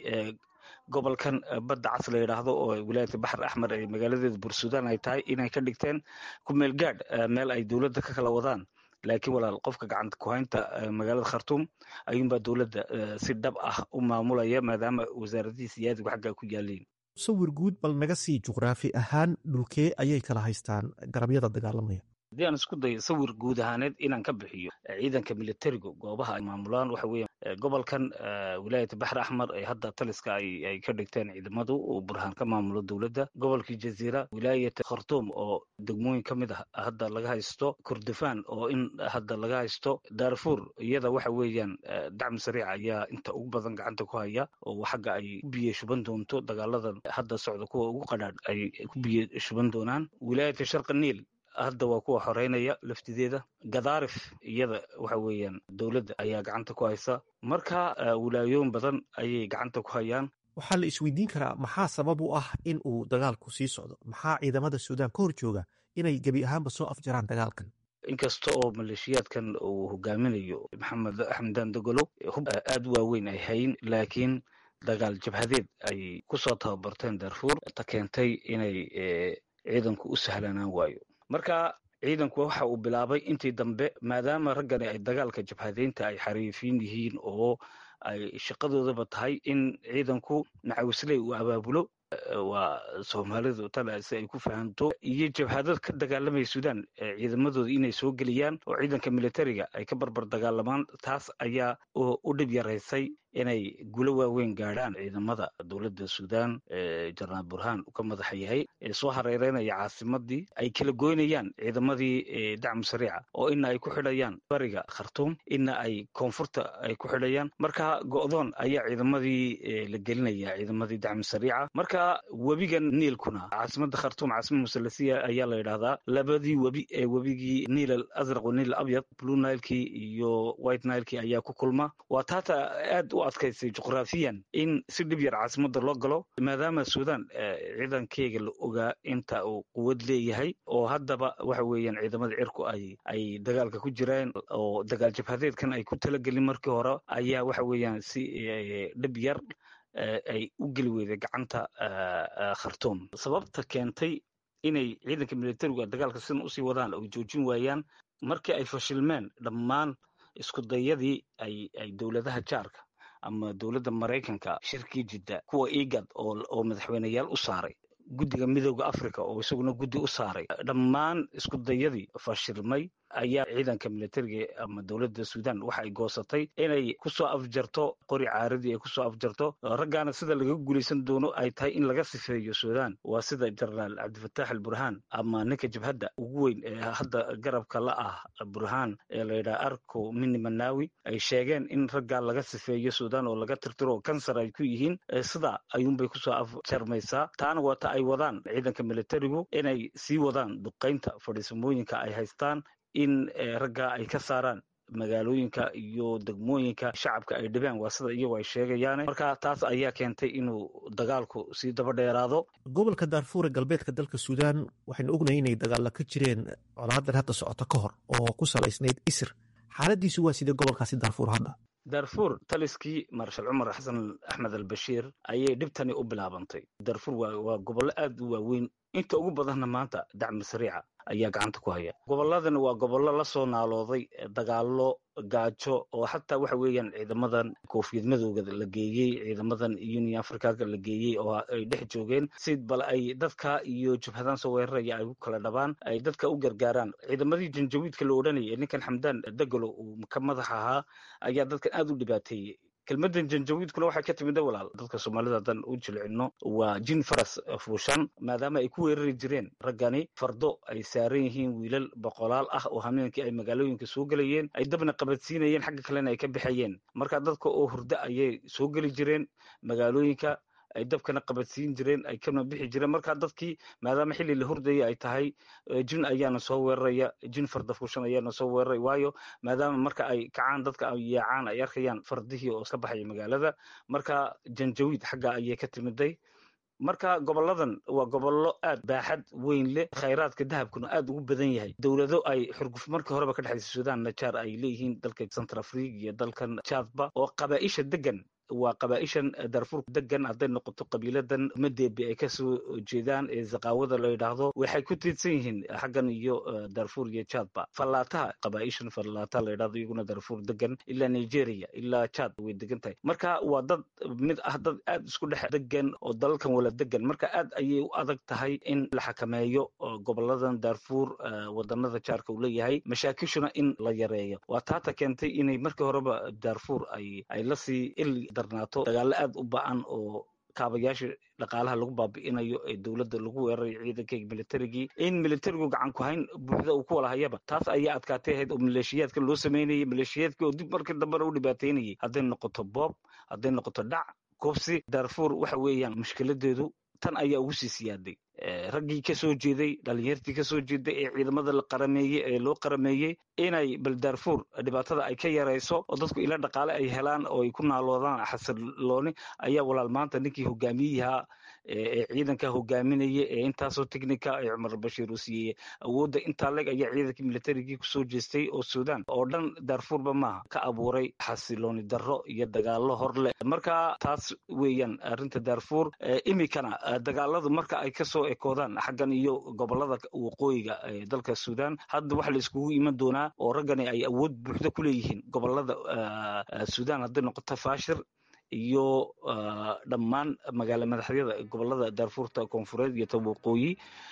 gobolkan badda cas la yidhaahdo oo wilaayadka baxar axmer ee magaaladeeda bursudaan ay tahay inay ka dhigteen ku meel gaadh meel ay dowladda ka kala wadaan laakiin walaal qofka gacanta kuhaynta magaalada khartuum ayuunbaa dowladda si dhab ah u maamulaya maadaama wasaaradihii siyaadigu xagga ku yaaliin sawir guud bal naga sii juqraafi ahaan dhulkee ayay kala haystaan garabyada dagaalamaya haddii aan isku dayo sawir guud ahaaneed inaan ka bixiyo ciidanka militarigu goobaha ay maamulaan waxa weeye gobolkan wilaayata baxr axmar ee hadda taliska ay ka dhigteen ciidamadu uu burhaan ka maamulo dowladda gobolkii jaziira wilaayata khartuum oo degmooyin ka mid ah hadda laga haysto kurdufaan oo in hadda laga haysto darfur iyada waxa weeyaan dacmi sariica ayaa inta ugu badan gacanta ku haya oo xagga ay ku biye shuban doonto dagaaladan hadda socda kuwa ugu qadhaadh ay ku biye shuban doonaan wilaayata sharqi niil hadda waa kuwa xoreynaya laftideeda gadaarif iyada waxa weeyaan dowladda ayaa gacanta ku haysa marka wilaayooyin badan ayay gacanta ku hayaan waxaa la isweydiin karaa maxaa sabab u ah in uu dagaalku sii socdo maxaa ciidamada suudaan ka hor jooga inay gebi ahaanba soo afjaraan dagaalkan inkasta oo maleeshiyaadkan uu hogaaminayo maxamed xamdaan dogolo hub aad u waaweyn ay hayn laakiin dagaal jabhadeed ay kusoo tababarteen darfuur ta keentay inay ciidanku u sahlanaan waayo marka ciidanku waxa uu bilaabay intii dambe maadaama raggani ay dagaalka jabhadeynta ay xariifiin yihiin oo ay shaqadoodaba tahay in ciidanku nacawisley uu abaabulo waa soomaalidu tale si ay ku fahanto iyo jabhadad ka dagaalamaya suudaan ciidamadooda inay soo geliyaan oo ciidanka militariga ay ka barbar dagaalamaan taas ayaa u dhib yaraysay inay gulo waaweyn gaadhaan ciidamada dowladda suudaan jenaraal burhaan uu ka madaxa yahay ee soo hareereynaya caasimadii ay kala goynayaan ciidamadii dacmu sariica oo ina ay ku xidhayaan bariga khartuum ina ay koonfurta ay ku xidhayaan marka go'doon ayaa ciidamadii la gelinaya ciidamadii dacmu sariica marka webigan niilkuna caasimada khartuum caasimada musalasiya ayaa la yidhahdaa labadii webi ee webigii niil al asraq wa niil abyad blue nilekii iyo white nilekii ayaa ku kulma waa taata aad u adkaysay juqraafiyan in si dhib yar caasimada loo galo maadaama suudaan ciidankeyga la ogaa inta uu quwad leeyahay oo haddaba waxa weeyaan ciidamada cirku ay ay dagaalka ku jiraan oo dagaal jabhadeedkan ay ku talagelin markii hore ayaa waxa weeyaan si dhib yar ay u geli weyday gacanta khartuum sababta keentay inay ciidanka militarigu dagaalka sidan usii wadaan oo joojin waayaan markii ay fashilmeen dhammaan isku dayadii ay ay dowladaha jaarka ama dowladda maraykanka shirkii jidda kuwa igad oo oo madaxweyneyaal u saaray guddiga midooda africa oo isaguna guddi u saaray dhammaan isku dayadii fashilmay ayaa ciidanka militariga ama dowladda suudan waxa ay goosatay inay kusoo afjarto qori caaradii ay kusoo afjarto raggaana sida laga guulaysan doono ay tahay in laga sifeeyo suudan waa sida jenaraal cabdifataax al burhaan ama ninka jabhadda ugu weyn ee hadda garabka la ah burhaan ee layidhaha arko mini manawi ay sheegeen in raggaa laga sifeeyo suudan oo laga tirtiro kansar ay ku yihiin sidaa ayuunbay kusoo afjarmaysaa taana waa ta ay wadaan ciidanka militarigu inay sii wadaan duqaynta fadhiisamooyinka ay haystaan in raggaa ay ka saaraan magaalooyinka iyo degmooyinka shacabka ay dhibeen waa sida iyagu ay sheegayaan marka taas ayaa keentay inuu dagaalku sii daba dheeraado gobolka daarfuur ee galbeedka dalka suudaan waxaynu ognahay inay dagaalla ka jireen colaadan hadda socota ka hor oo ku salaysnayd isir xaaladiisu waa sidee gobolkaasi daarfuur hadda darfuur taliskii marshal cumar xasan axmed al bashiir ayay dhibtani u bilaabantay darfuur waa gobollo aad u waaweyn inta ugu badanna maanta dacmi sariica ayaa gacanta ku haya gobolladani waa gobollo la soo naalooday dagaallo gaajo oo xataa waxa weeyaan ciidamadan koofiyad madowga la geeyey ciidamadan union africaga la geeyey oo ay dhex joogeen si bal ay dadka iyo jabhadaan soo weeraraya ay u kala dhabaan ay dadka u gargaaraan ciidamadii janjawiidka la odhanayay ninkan xamdaan degalo uu ka madax ahaa ayaa dadkan aad u dhibaateeyey kelmadan janjawiidkuna waxay ka timida walaal dadka soomaalida haddaan u jilcino waa jin faras fuushan maadaama ay ku weerari jireen raggani fardo ay saaran yihiin wiilal boqolaal ah oo hameenkii ay magaalooyinka soo gelayeen ay dabna qabadsiinayeen xagga kalena ay ka baxayeen marka dadka oo hurdo ayay soo geli jireen magaalooyinka ay dabkana qabadsiin jireen ay kana bixi jireen marka dadkii maadaama xilli la hurdaya ay tahay jin ayaana soo weeraraya jin farda fuushan ayaana soo weeraray waayo maadaama marka ay kacaan dadka ay yaacaan ay arkayaan fardihii oo ka baxaya magaalada marka janjawiid xagga ayay ka timiday marka goboladan waa gobollo aad baaxad weyn leh khayraadka dahabkuna aad ugu badan yahay dowlado ay xurguf markii horeba ka dhexaysa sudan najaar ay leeyihiin dalka central africa iyo dalkan jadba oo qabaa'isha degan waa qabaa'ishan darfuur degan hadday noqoto qabiiladan madeebe ay kasoo jeedaan ee zaqaawada la yidhaahdo waxay ku tiidsan yihiin xaggan iyo darfuur iyo jadba fallaataha qabaa'ishan fallaata la yidhahdo iyaguna darfuur degan ilaa nigeria ilaa jad way degan tahay marka waa dad mid ah dad aad isku dhex degan oo dalalkan wala degan marka aad ayay u adag tahay in la xakameeyo goboladan darfuur wadanada jaarka uu leeyahay mashaakishuna in la yareeyo waa taata keentay inay markii horeba darfuur ay ay lasii il darnaato dagaalo aad u ba-an oo kaabayaasha dhaqaalaha lagu baabi'inayo ee dowladda lagu weerarayo ciidankayga militarigii in militarigu gacan ku hayn buuxda uu ku wala hayaba taas ayaa adkaatay ahayd oo maleeshiyaadka loo sameynayay maleeshiyaadka oo dib markii dambena u dhibaateynayay hadday noqoto boob hadday noqoto dhac koobsi darfuur waxa weeyaan mushkiladeedu tan ayaa ugu sii siyaaday raggii ka soo jeeday dhalinyartii ka soo jeeday ee ciidamada la qarameeyey ee loo qarameeyey inay bal darfuur dhibaatada ay ka yarayso oo dadku ila dhaqaale ay helaan oo ay ku naaloodaan xasilooni ayaa walaal maanta ninkii hogaamiyaha ee ciidanka hogaaminaya ee intaasoo technica ee cumar bashiir uu siiyey awoodda intaa leg ayaa ciidankii militarigii kusoo jeestay oo sudan oo dhan darfuurba maaha ka abuuray xasilooni darro iyo dagaalo horleh marka taas weeyaan arrinta darfuur imikana dagaaladu marka ay kasoo ekoodaan xaggan iyo gobolada waqooyiga ee dalka sudan hadda waxa la iskugu iman doonaa oo raggani ay awood buuxda ku leeyihiin gobolada sudan hadday noqoto fashir iyo dhammaan magaala madaxyada gobolada darfuurta koonfureed iyo ta waqooyi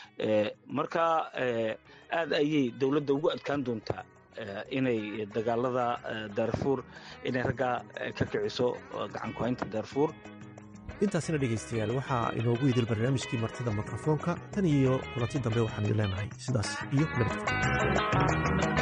marka aad ayay dowladda ugu adkaan doontaa inay dagaalada darfuur inay raggaa ka kiciso gacan ku-haynta darfuur intaasina dhegaystayaal waxaa inoogu idil barnaamijkii martida mikrofoonka tan iyo kulanti dambe waxaan idin leenahay sidaas iyo nabadgelyo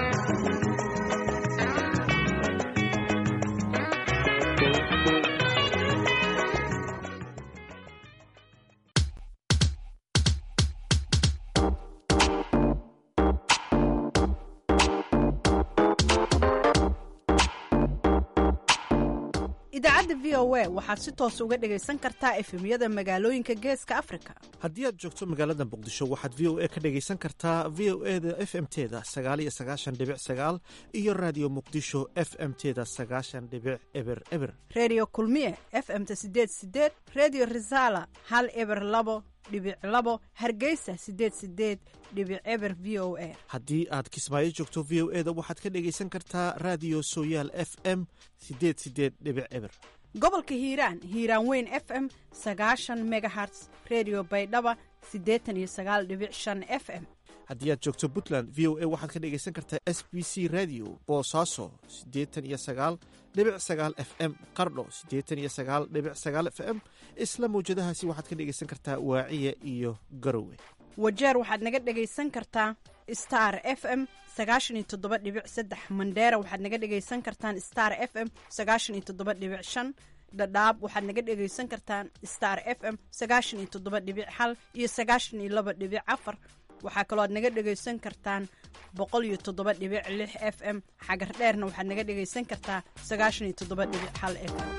idaacadda v o a waxaad si toos uga dhegaysan kartaa efemyada magaalooyinka geeska afrika haddii aad joogto magaalada muqdisho waxaad v o a ka dhegaysan kartaa v o e da f m teda sagaaliyo sagaashan dhibic sagaal iyo raadiyo muqdisho f m teda sagaashan dhibic eber eber reediyo kulmiye f m-ta sideed sideed reediyo risaala hal eber labo dhibic labo hargeysa sideed sideed dhibic eber v o a haddii aad kismaayo joogto v o e da waxaad ka dhegaysan kartaa raadiyo sooyaal f m sideed sideed dhibic eber gobolka hiiraan hiiraan weyn f m sagaashan megaherts redio baydhaba siddeetan iyo sagaal dhibic shan f m haddii aad joogto puntland v o a waxaad ka dhegaysan kartaa s b c radio boosaaso siddeetan iyo sagaal dhibic sagaal f m qardho siddeetan iyo sagaal dhibic sagaal f m isla mawjadahaasi waxaad ka dhegaysan kartaa waaciya iyo garowe wajeer waxaad naga dhegaysan kartaa star f m sagaashan iyo toddoba dhibic saddex mandheera waxaad naga dhegaysan kartaan star f m sagaashan iyo toddoba dhibic shan dhadhaab waxaad naga dhegaysan kartaan star f m sagaashan iyo toddoba dhibic hal iyo sagaashan iyo laba dhibic afar waxaa kaloo aad naga dhegaysan kartaan boqol iyo toddoba dhibic lix f m xagar dheerna waxaad naga dhegaysan kartaa sagaashan iyo toddoba dhibic hal f m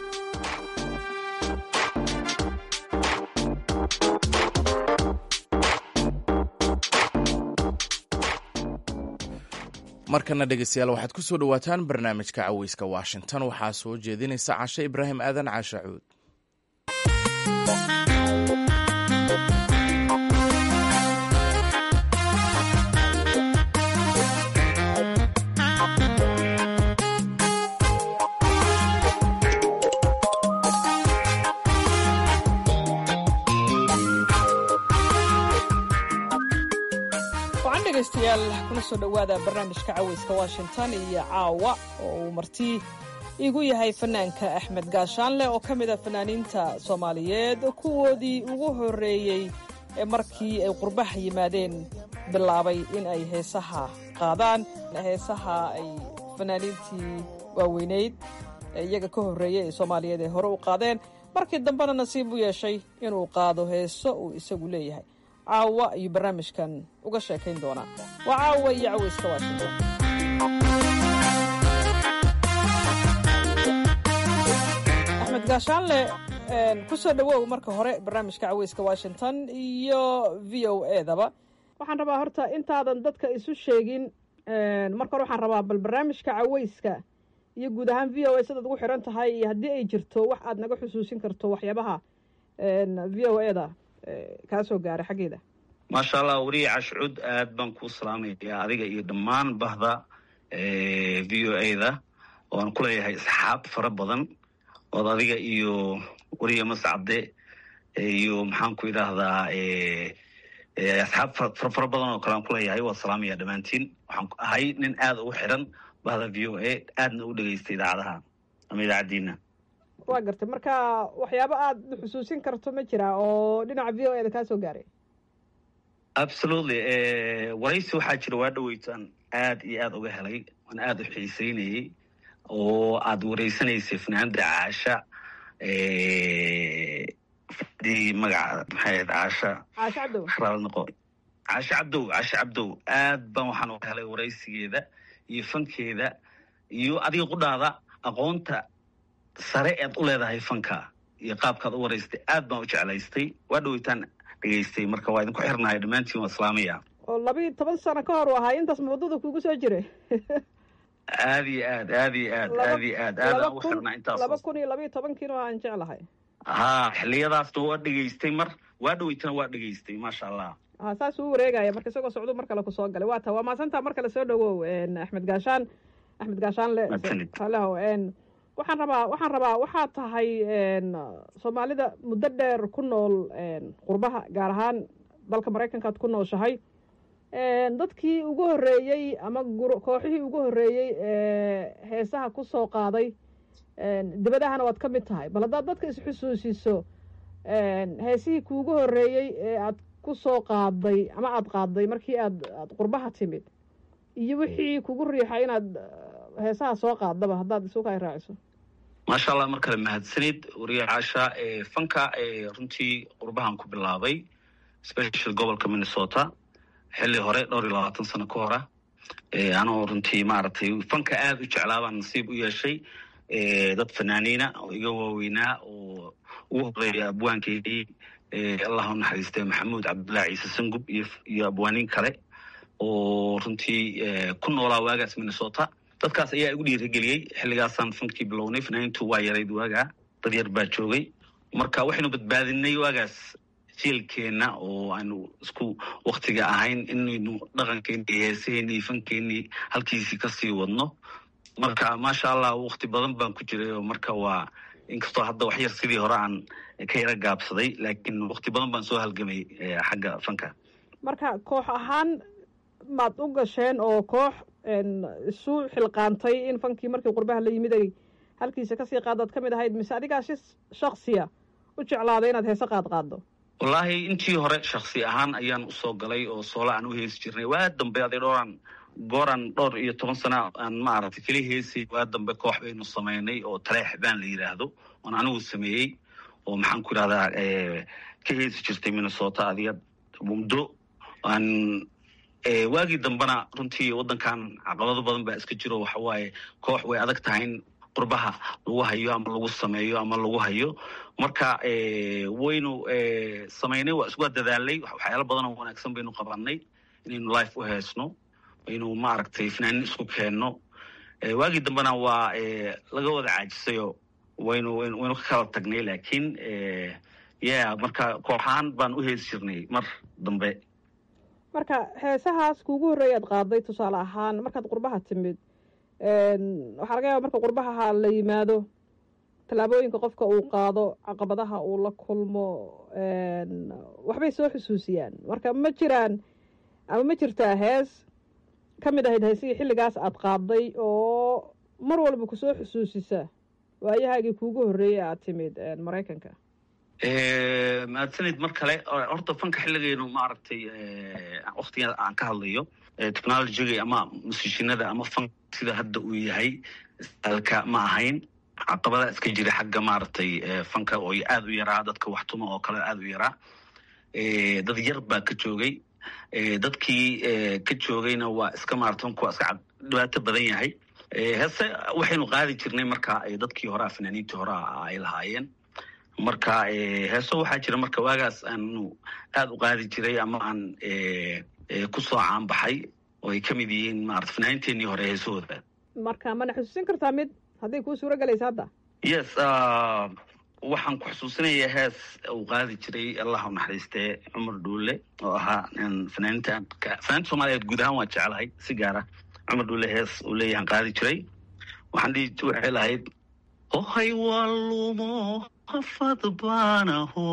markana dhegeystayaal waxaad ku soo dhowaataan barnaamijka caweyska washington waxaa soo jeedinaysa cashe ibraahim aadan caashe cuud dhegeystayaal kuna soo dhowaada barnaamijka caweyska washington iyo caawa oo uu marti igu yahay fanaanka axmed gaashaanleh oo ka mid a fanaaniinta soomaaliyeed kuwoodii ugu horreeyey ee markii ay qurbaha yimaadeen bilaabay in ay heesaha qaadaan heesaha ay fanaaniintii waaweynayd ee iyaga ka horreeyey ee soomaaliyeed ay hore u qaadeen markii dambena nasiib u yeeshay inuu qaado heeso uu isagu leeyahay caawa ayuu barnaamijkan uga sheekayn doonaa waa caawa iyo caweyska washington axmed gaashaanle ku soo dhowow marka hore barnaamijka caweyska washington iyo v o edaba waxaan rabaa horta intaadan dadka isu sheegin marka hore waxaan rabaa bal barnaamijka caweyska iyo guud ahaan v o a sidaad ugu xiran tahay iyo haddii ay jirto wax aad naga xusuusin karto waxyaabaha v o eda kaa soo gaaray xaggeeda maasha allah weriye cashcud aad baan kuu salaamaya adiga iyo dhammaan bahda v o a-da oo aan ku leeyahay asxaab fara badan ood adiga iyo weriye mascade iyo maxaan ku idhaahdaa asxaab fara badan oo kale aan ku leeyahay waa salaamaya dhammaantiin waxaan ahay nin aada ugu xiran bahda v o a aadna u dhegeysta idaacadaha ama idaacaddiina waa gartay marka waxyaabo aada xusuusin karto ma jiraa oo dhinaca v o eda kaa soo gaaray absolutely waraysi waxaa jira waa dhaweytaan aad iyo aad uga helay waan aada u xiiseynayey oo aada wareysanaysay fanaanda caasha fadii magaca maxay ahayd caasha caashe cabdow raal noqo caashe cabdow caashe cabdow aad baan waxaan uga helay waraysigeeda iyo fankeeda iyo adiga qudhaada aqoonta sare ead u leedahay fanka iyo qaabkaad u waraystay aad baan u jeclaystay waa dhaweytaan dhegeystay marka waa idinku xirnahay dhammaantiin waa islaamaya oo labiiyo toban sano ka hor u ahaa intaas muddada kugu soo jiray aad iyo aad aad iyo aad aad iyo aad aad aan ugu xirnaa intaas laba kun iyo labiiyo tobankiina aan jeclahay ha xiliyadaasna waa dhegeystay mar waa dhaweytana waa dhegeystay maasha allah ha saas uu wareegaya marka isagoo socdo mar kale kusoo galay waa ta waa maasantaa mar kale soo dhawow axmed gaashaan axmed gaashaanle haleho waxaan rabaa waxaan rabaa waxaa tahay soomaalida muddo dheer ku nool qurbaha gaar ahaan dalka maraykankaad ku nooshahay dadkii ugu horreeyey ama kooxihii ugu horreeyey ee heesaha ku soo qaaday dibadahana waad ka mid tahay bal haddaad dadka isxusuusiso heesihii kuugu horreeyey ee aad ku soo qaaday ama aada qaaday markii aad aad qurbaha timid iyo wixii kugu riixay inaad heesaha soo qaadaba haddaad isuka ay raaciso maasha allah mar kale mahadsanid wariye caasha fanka runtii qurbahan ku bilaabay special gobolka minnesota xilli hore dhowr iyo labaatan sano ka hora anoo runtii maaragtay fanka aada u jeclaabaan nasiib u yeeshay dad fanaaniina oo iga waaweynaa oo ugu horeeya abwaankeydii allah u naxariistay maxamuud cabdullahi ciise sangub iyo abwaaniin kale oo runtii ku noolaa waagaas minnesota dadkaas ayaa igu dhiirageliyey xilligaasaan fankii bilownay fanaaniintu waa yarayd waagaa dad yar baa joogay marka waxaynu badbaadinay waagaas jielkeenna oo aanu isku waktiga ahayn inaynu dhaqankeeni iyo heesaheeni iyo fankeenii halkiisii kasii wadno marka maasha allah wakti badan baan ku jiray oo marka waa inkastoo hadda wax yar sidii hore aan ka yara gaabsaday laakiin wakti badan baan soo halgamay xagga fanka marka koox ahaan maad u gasheen oo koox isu xilqaantay in fankii markii qurbaha la yimid ay halkiisa kasii qaadaad ka mid ahayd mise adigaa si shaksiya u jeclaaday inaad heese qaad qaaddo wallaahi intii hore shaksi ahaan ayaan usoo galay oo soola aan u heesi jirnay waa dambe aday dhowraan gooran dhowr iyo toban sana aan maaragtay keli heesay waa dambe koox baynu samaynay oo taleex baan la yidhaahdo oon anigu sameeyey oo maxaan ku yidhahdaa ka heesi jirtay minnesota adiga muddo aan waagii dambena runtii waddankan caqabado badan baa iska jiro waxa waaye koox way adag tahay in qurbaha lagu hayo ama lagu sameeyo ama lagu hayo marka waynu samaynay waa iswaa dadaalay waxyaalo badan oo wanaagsan baynu qabanay inaynu life u heesno aynu maaragtay fanaanin isku keenno waagii dambena waa laga wada caajisayo waynu waynu ka kala tagnay laakiin ya marka kooxahaan baan u heesi jirnay mar dambe marka heesahaas kuugu horreeya ad qaaday tusaale ahaan markaad qurbaha timid waxaa laga yaaba marka qurbaha la yimaado tallaabooyinka qofka uu qaado caqabadaha uu la kulmo waxbay soo xusuusiyaan marka ma jiraan ama ma jirtaa hees ka mid ahayd heesihii xilligaas aad qaaday oo mar walba kusoo xusuusisa waayahaagii kuugu horreeyey aad timid maraykanka mahadsanid mar kale horta fanka xilligaynu maaragtay waktiga aan ka hadlayo technologiga ama musiishinada ama fanka sida hadda uu yahay alka ma ahayn caqabada iska jira xagga maaragtay fanka oo aada u yaraa dadka waxtuma oo kale aada u yaraa dad yar baa ka joogay dadkii ka joogayna waa iska maarata fanku waa iska dhibaato badan yahay heese waxaynu qaadi jirnay marka dadkii horea fanaaniintii horea ay lahaayeen marka heeso waxaa jira marka waagaas aanu aada u qaadi jiray ama aan kusoo caanbaxay oo ay ka mid yihiin maarata fanaaniinteenii hore heesahooda marka mana xusuusin kartaa mid hadday kuu suuro gelaysa hadda yes waxaan ku xusuusinayaa hees uu qaadi jiray allah u naxariistee cumar dhuule oo ahaa fanaaniinta fanaaniinta soomaaliyeed guud ahaan waan jeclahay si gaara cumar dhuule hees uu leeyahan qaadi jiray waxaan dhihi waxay lahayd ohay waa lumo hafad baanaho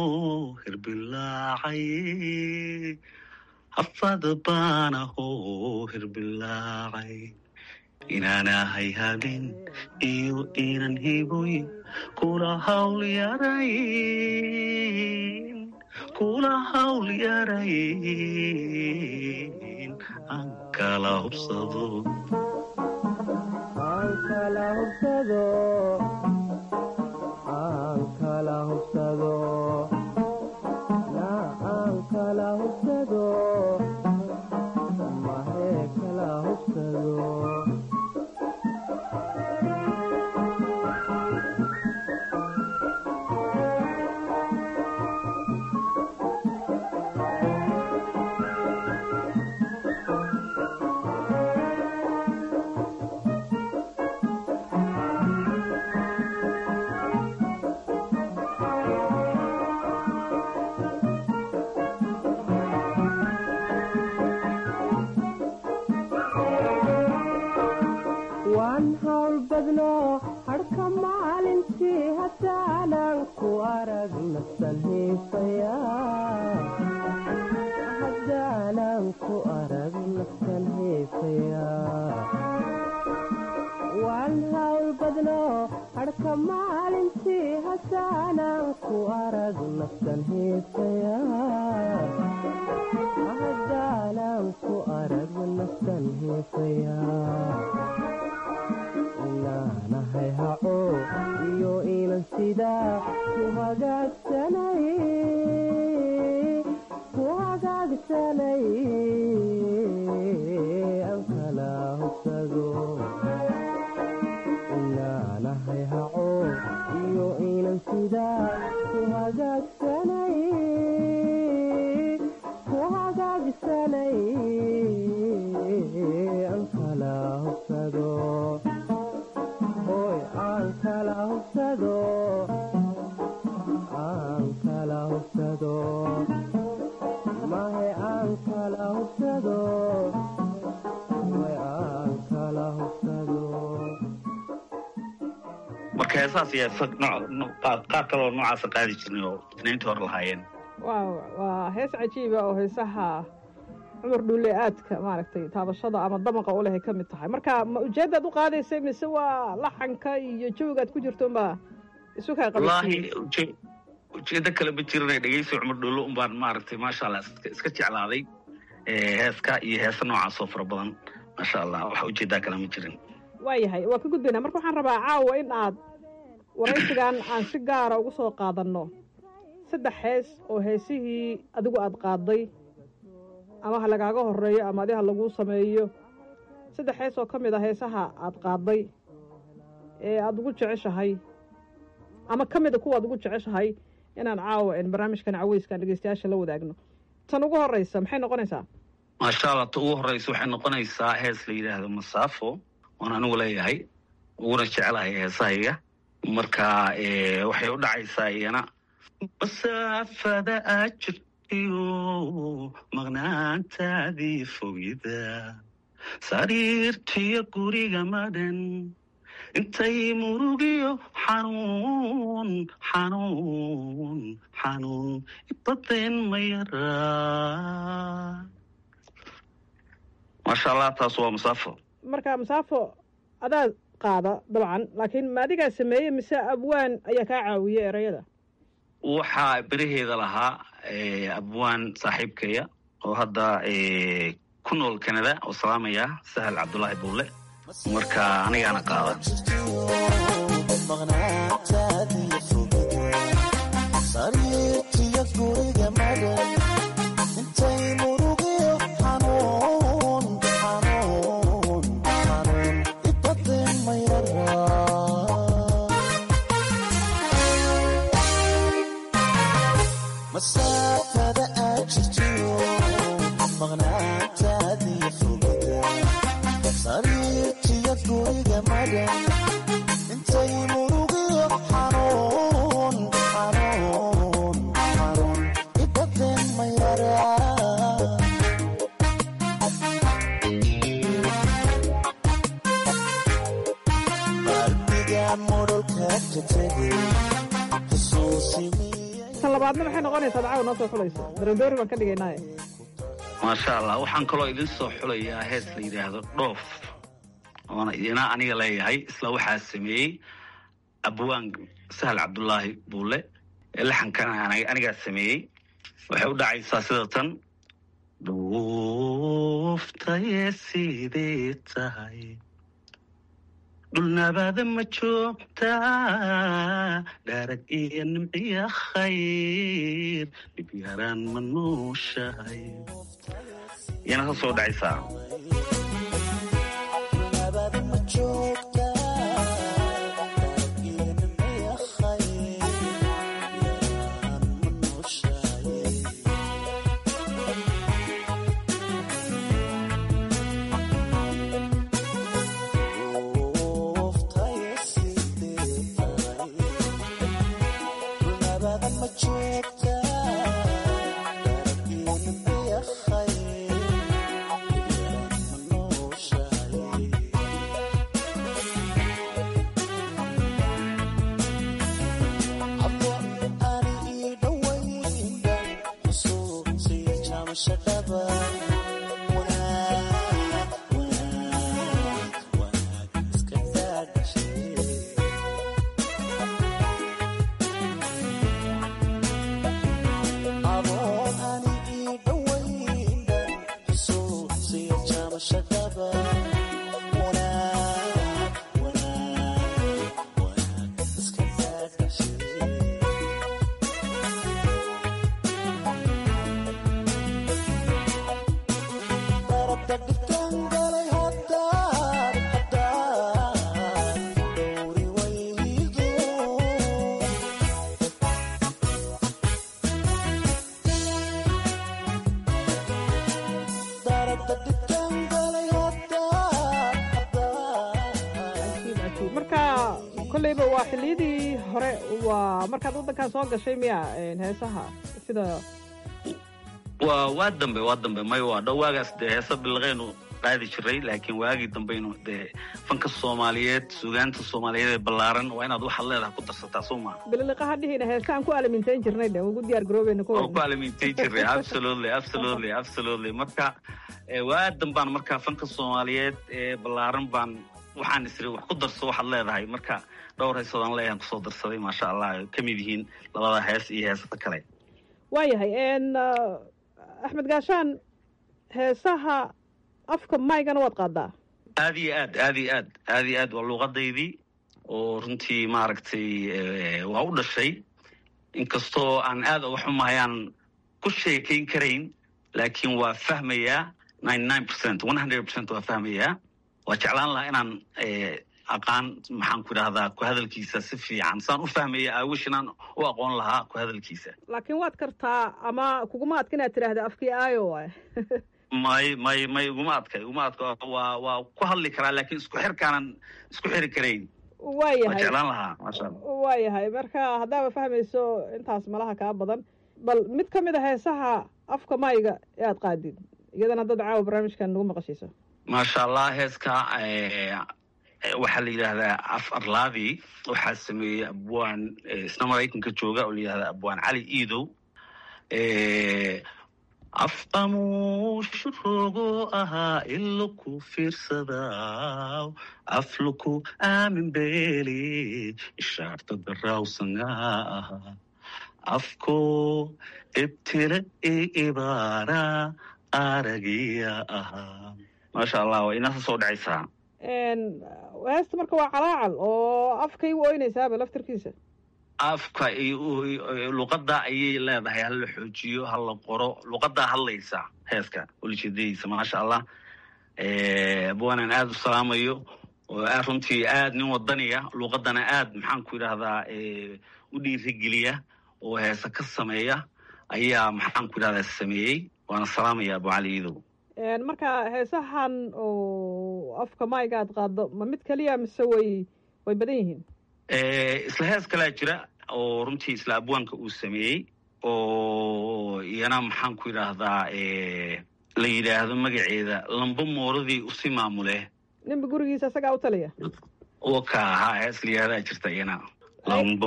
hirbilaacaye hafad baanaho hirbilaacay inaanahay habin iyo inan hiboyn kula hawl yarayn kula hawl yarayn aan kala hubsado marka heesaas ayaa qaar kaloo noocaasa qaadi jirnay oo fanaaniintii hore lahaayeen wa waa hees cajiiba oo heesaha cumar dhuule aadka maaragtay taabashada ama damaqa u leh ay ka mid tahay marka ma ujeeddaad u qaadaysay mise waa laxanka iyo jawigaad ku jirto unbaa isu kaa wallaahi qabasiiyey uje- ujeedo kale ma jirin dhegeysi cumar dhuulo unbaan maaragtay maasha allah iska iska jeclaaday Eh, heeska iyo heesa noocaas oo fara badan maasha allah wax ujeedaa kale ma jirin waayahay waa ka gudbaynaa marka waxaan rabaa caawa in aad waraysigan aan si gaara ugu soo qaadanno saddex hees oo heesihii adigu aad qaaday ama ha lagaaga horeeyo ama adi ha laguu sameeyo saddex hees oo ka mid a heesaha aad qaaday ee aada ugu jeceshahay ama ka mid a kuwa aad ugu jeceshahay inaan caawa een barnaamijkan caweyskan dhegeystayaasha la wadaagno tan ugu horeysa maxay noqonaysaa maasha allah ta ugu horeysa waxay noqonaysaa hees la yidhaahdo masaafo oon anigu leeyahay uguna jecelahay heesahayga marka eh, waxay u dhacaysaa iyana masaafada aad jirtiyo maqnaantaadii fogida sariirtiyo guriga madhan intay murugiyo xanuun xanuun xanuun ibadeen ma yaraa maasha allah taas waa masaafo marka masaafo adaa qaada dabcan laakiin ma adigaa sameeye mise abwaan ayaa kaa caawiye erayada waxaa beraheeda lahaa eh, abwaan saaxiibkaya oo hadda eh, ku nool canada oo salaamaya sahal cabdulaahi buule marka anigaana qaada sariirtiyo guriga madhan intay murugiyo xanuun xanuun xanuun ibadeen ma yaraa masaafada aad jirtiyo maqnaantaadii fogida sariirtiyo guriga madhan intay murugiyo xanuun xanuun xanuun ibadeen ma yaraa qalbigaan modholka ka tegay xusuusimi tan labaadna maxay noqonaysaa caawa noo soo xulayso darandoori baan ka dhigaynaaye maasha allah waxaan kaloo idin soo xulayaa hees la yidhaahdo dhoof oona idina aniga leeyahay isla waxaa sameeyey abwaan sahal cabdulaahi buule ee laxankana ani- anigaa sameeyey waxay u dhacaysaa sida tan dhuuftaye sidee tahay dhulnabaada ma joogtaa dharag iyo nimciya khayr dhib yaraan ma nuushahay iyana ka soo dhacaysaa marka kolleyba waa xilliyadii hore waa markaad waddankan soo gashay miya een, heesaha sida waa waa dambe waa dambe may waa dhow waagaas dee heesa bilaqeynu qaadi jiray laakiin waagii dambaynu dee fanka soomaaliyeed suugaanta soomaaliyeed ee ballaaran waa inaad waxaad leedahay ku darsataa soo maa bililiqaha dhihina heesaan ku alamintayn jirnay dhe ugu diyaar garoobeyna oo ku alamintay jiray absolutely absolutely absolutely marka waa dambaan marka fanka soomaaliyeed ee ballaaran baan waxaan isiri wax ku darso waxaad leedahay marka dhowr heesoodaan leeyahan kusoo darsaday maasha allah ay ka mid yihiin labada hees iyo heesada kale waayahay axmed gaashaan heesaha afka maygana waad qaadaa aad iyo aad aad iyo aad aad iyo aad waa luuqadaydii oo runtii maaragtay waa u dhashay inkastoo aan aad uga xumahay aan ku sheekayn karayn laakiin waa fahmayaa ninety nine percent one hundred percent waa fahmayaa waa jeclaan lahaa inaan aqaan maxaan ku idhahdaa ku hadalkiisa si fiican saan u fahmaya aawish inaan u aqoon lahaa ku hadalkiisa laakiin waad kartaa ama kuguma adka inaad tidhaahda afkii aayo waay may may may iguma adka iguma adka waa waa ku hadli karaa laakiin isku xirkaanan isku xiri karayn waayahay waa jeclaan lahaa maasha allah waayahay marka haddaaba fahmayso intaas malaha kaa badan bal mid ka mid a heesaha afka mayga ee aad qaadid iyadana dad caawa barnaamijkan nagu maqashiiso maasha allah heeska waxaa la yidhaahdaa af arlaadi waxaa sameeyey abwaan isna maraykanka jooga oo la yidhahdaa abwaan cali iidow afqamuushurogo ahaa iloku fiirsadaa afluku aamin beeli ishaarta darawsanga ahaa afko ibtile i ibaara aragiya ahaa maasha allah waa inaasa soo dhacaysaa heesta marka waa calaacal oo afkay u oynaysaaba laftarkiisa afka luqadda ayay leedahay hala xoojiyo hala qoro luqaddaa hadlaysa heeska ulijeedadiisa maasha allah abwaanaan aada u salaamayo oo runtii aad nin wadaniya luqaddana aad maxaan ku idhahdaa u dhiirigeliya oo heese ka sameeya ayaa maxaan ku idhahdaa sameeyey waana salaamaya abu cali iidow marka heesahan oo afka mayga aad qaado ma mid keliya mise way way badan yihiin isla hees kalaa jira oo runtii isla abwaanka uu sameeyey oo iyana maxaan ku idhaahdaa la yidhaahdo magaceeda lamba mooradii usi maamule ninba gurigiisa isagaa u taliya waka ahaa hees la yidhahdaa jirta iyana lamba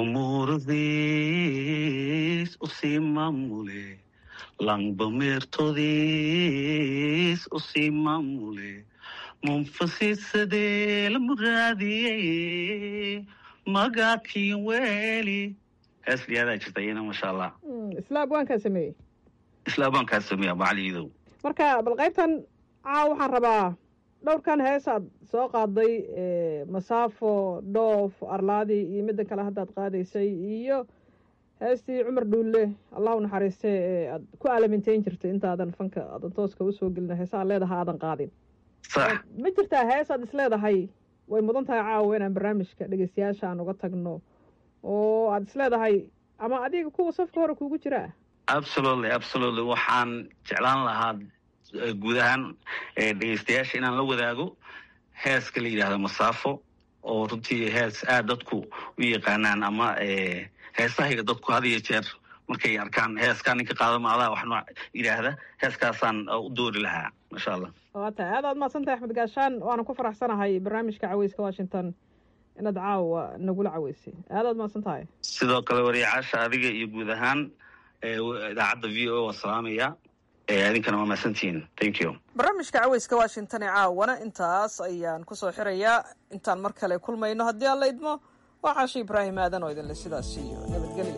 mooradis usi maamule lamba meertodiis usi maamule munfasisadee la muraadiyey magaakiin weeli hees liyaadaa jirta iyana maasha allah isla abwaankaa sameeyey isla abwaankaa sameeya abacaliidow marka bal qaybtan caaw waxaan rabaa dhowrkan heesaad soo qaaday masaafo dhoof arlaadi iyo middan kale haddaad qaadaysay iyo heestii cumar dhuulle allahu naxariiste ee aad ku alamintayn jirtay intaadan fanka aadan tooska usoo gelin heesa aad leedaha aadan qaadin ma jirtaa hees aad is leedahay way mudan tahay caawa inaan barnaamijka dhegeystayaasha aan uga tagno oo aad is leedahay ama adiga kuwa safka hore kuugu jiraa absolutely absolutely waxaan jeclaan lahaa guud ahaan dhegeystayaasha inaan la wadaago heeska la yidhahdo masaafo oo runtii hees aad dadku u yaqaanaan ama heesahayga dadku had iyo jeer markay arkaan heeskaa ninka qaadama adaa wax nooc yidhaahda heeskaasaan u doori lahaa maasha allah waa tahay aad aad mahadsan tahay axmed gaashaan waana ku faraxsanahay barnaamijka caweyska washington inaad caawa nagula caweysay aad aad mahadsan tahay sidoo kale wariyacaasha adiga iyo guud ahaan idaacadda v o waa salaamaya idinkana waa mahadsantihiin thank you barnaamijka caweyska washington ee caawana intaas ayaan kusoo xirayaa intaan mar kale kulmayno haddii aan la idmo waa caashi ibraahim aadan oo idinle sidaas iyo nabadgelyo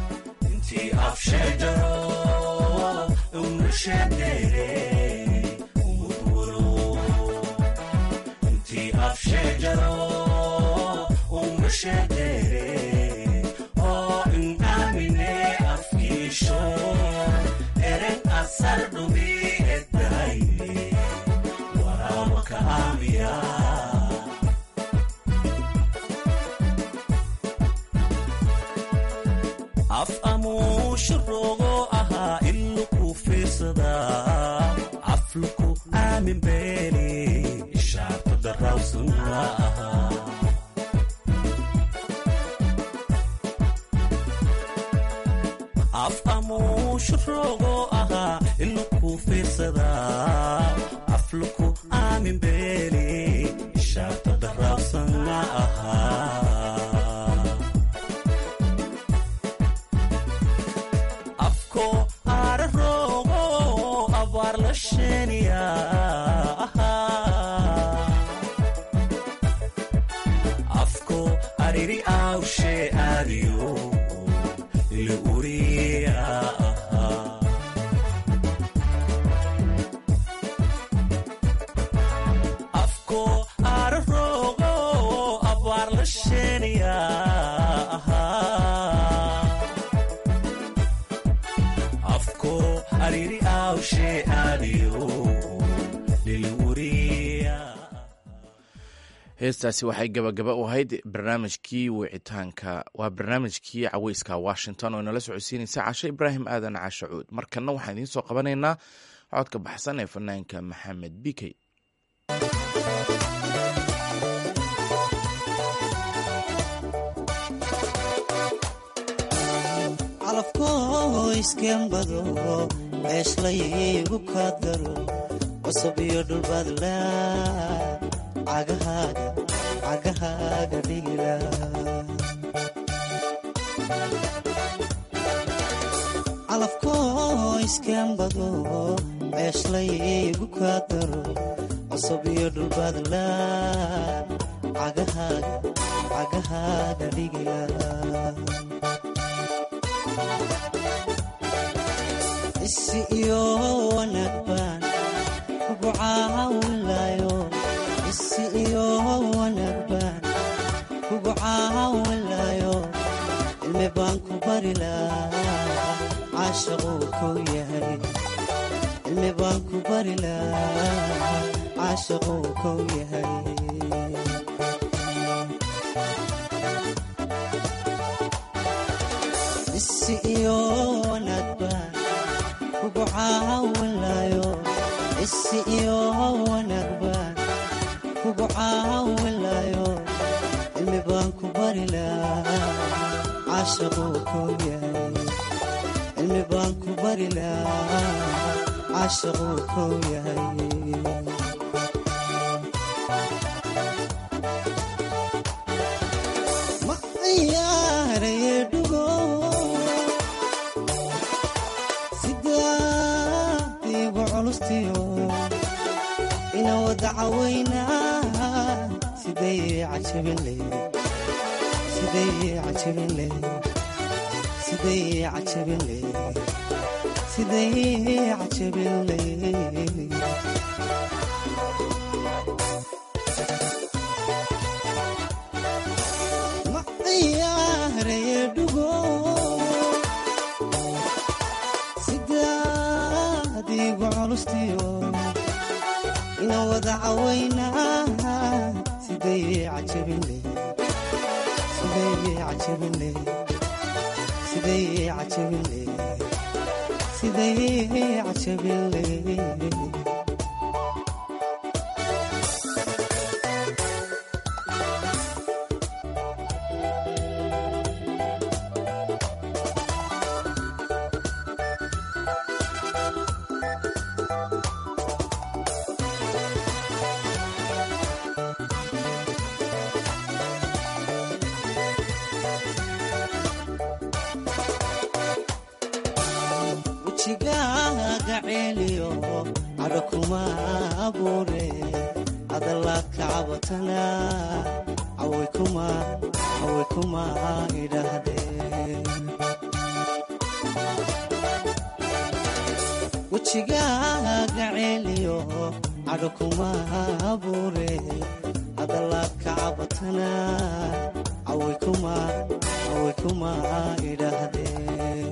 af amuushurogo ahaa iluku fiirsadaa afluku aamin beeli ishaarta darawsana ahaa af amuushurogo ahaa iluku fiirsadaa afluku ahaa afko araroogo abaar la sheeniya ahaa afko ariri awshe aadiyo ili uriya ahaa afko araroogo abaar la sheeniya ahaa afko ariri awshe aadiyo lili uriya heestaasi waxay gabagaba u ahayd barnaamijkii wicitaanka waa barnaamijkii caweyska washington oo inala socodsiinaysa cashe ibraahim aadan cashacuud markanna waxaan idiin soo qabanaynaa codka baxsan ee fanaanka maxamed bikey calafkoo iskembado ceeshlaygu kaadgaro cusub iyo dhulbaadla cagahaaga cagahaaga dhigila calafkoo iskembado ceeshlaygu kaadgaro cusub iyo dhulbaadla cagahaaga cagahaaga dhigila isi iyo wanaag baan kugu caawinlayo isi iyo wanaag baan kugu caawinlayo cilmi baan ku bari lahaa caashaquu kow yahay cilmi baan ku bari lahaa caashaquu kow yahay isi iyo wanaag baan kugu caawinlayo isi iyo wanaag baan kugu caawinlayo cilmi baan ku bari lahaa caashaquu kow yahay cilmi baan ku bari lahaa caashaquu kow yahay ma ciyaaraye dhugo sidaadiigu culustiyo ina wada cawaynaa siday cajabin leyd siday cajabin leyd siday cajabin leyd siday cajabin leyd ma ciyaaraye dhugo sidaadiigu culustiyo ina wada cawaynaa siday cajabin leyd siday cajabin leyd siday cajabin leyd siday cajabin leyd wejigaaga ceeliyo cadho kuma abuure adalla kacabatana caway kuma caway kuma idhaahdeen wejigaaga ceeliyo cadho kuma abuure adalla kacabatana caway kuma caway kuma idhaahdeen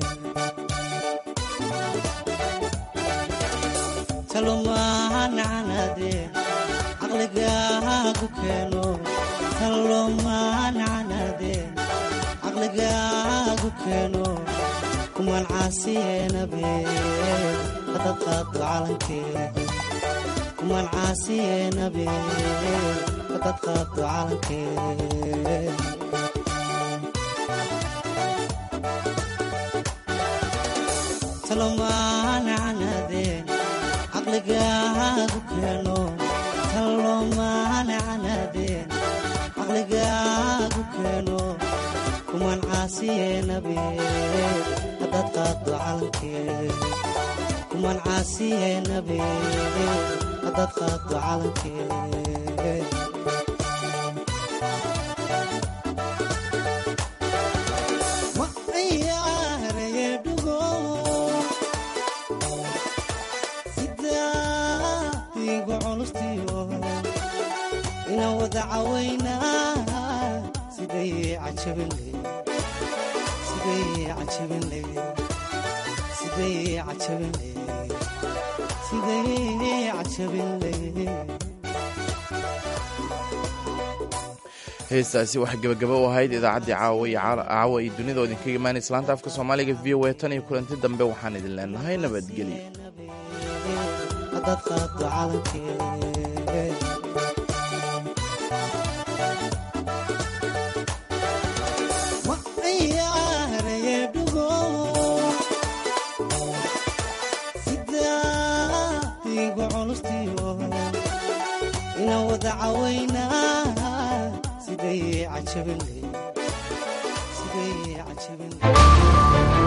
talomaanacanaadee caqligaagu keeno talomaanacanaadee caqligaagu keeno kumaan caasiyeenabe hadad qaado calankee kumaan caasiyeenabe hadad qaado calankee talomaanacanaadee caqligaagu keeno talomaanacanaadee caqligaagu keeno kuman caasiye nabi haddaad qaaddo calankee kuman caasiye nabi haddaad qaaddo calankee ma ciyaaraye dhugo sidaadiigu culustiyo ina wada cawaynaa siday cajabinle siday cajabinle siday cajabinle siday cajabinle heestaasi waxaa gebagaba u ahayd idaacaddii caawa iyo caawa iyo dunida oo idinkaga imaanaysa laanta afka soomaaliga v o a tan iyo kulanti dambe waxaan idin leenahay nabadgelyo haddaad qaaddo calankee ma ciyaaraye dhugo sidaadiigu culustiyo ina wada cawaynaa siday cajabinle siday cajabinle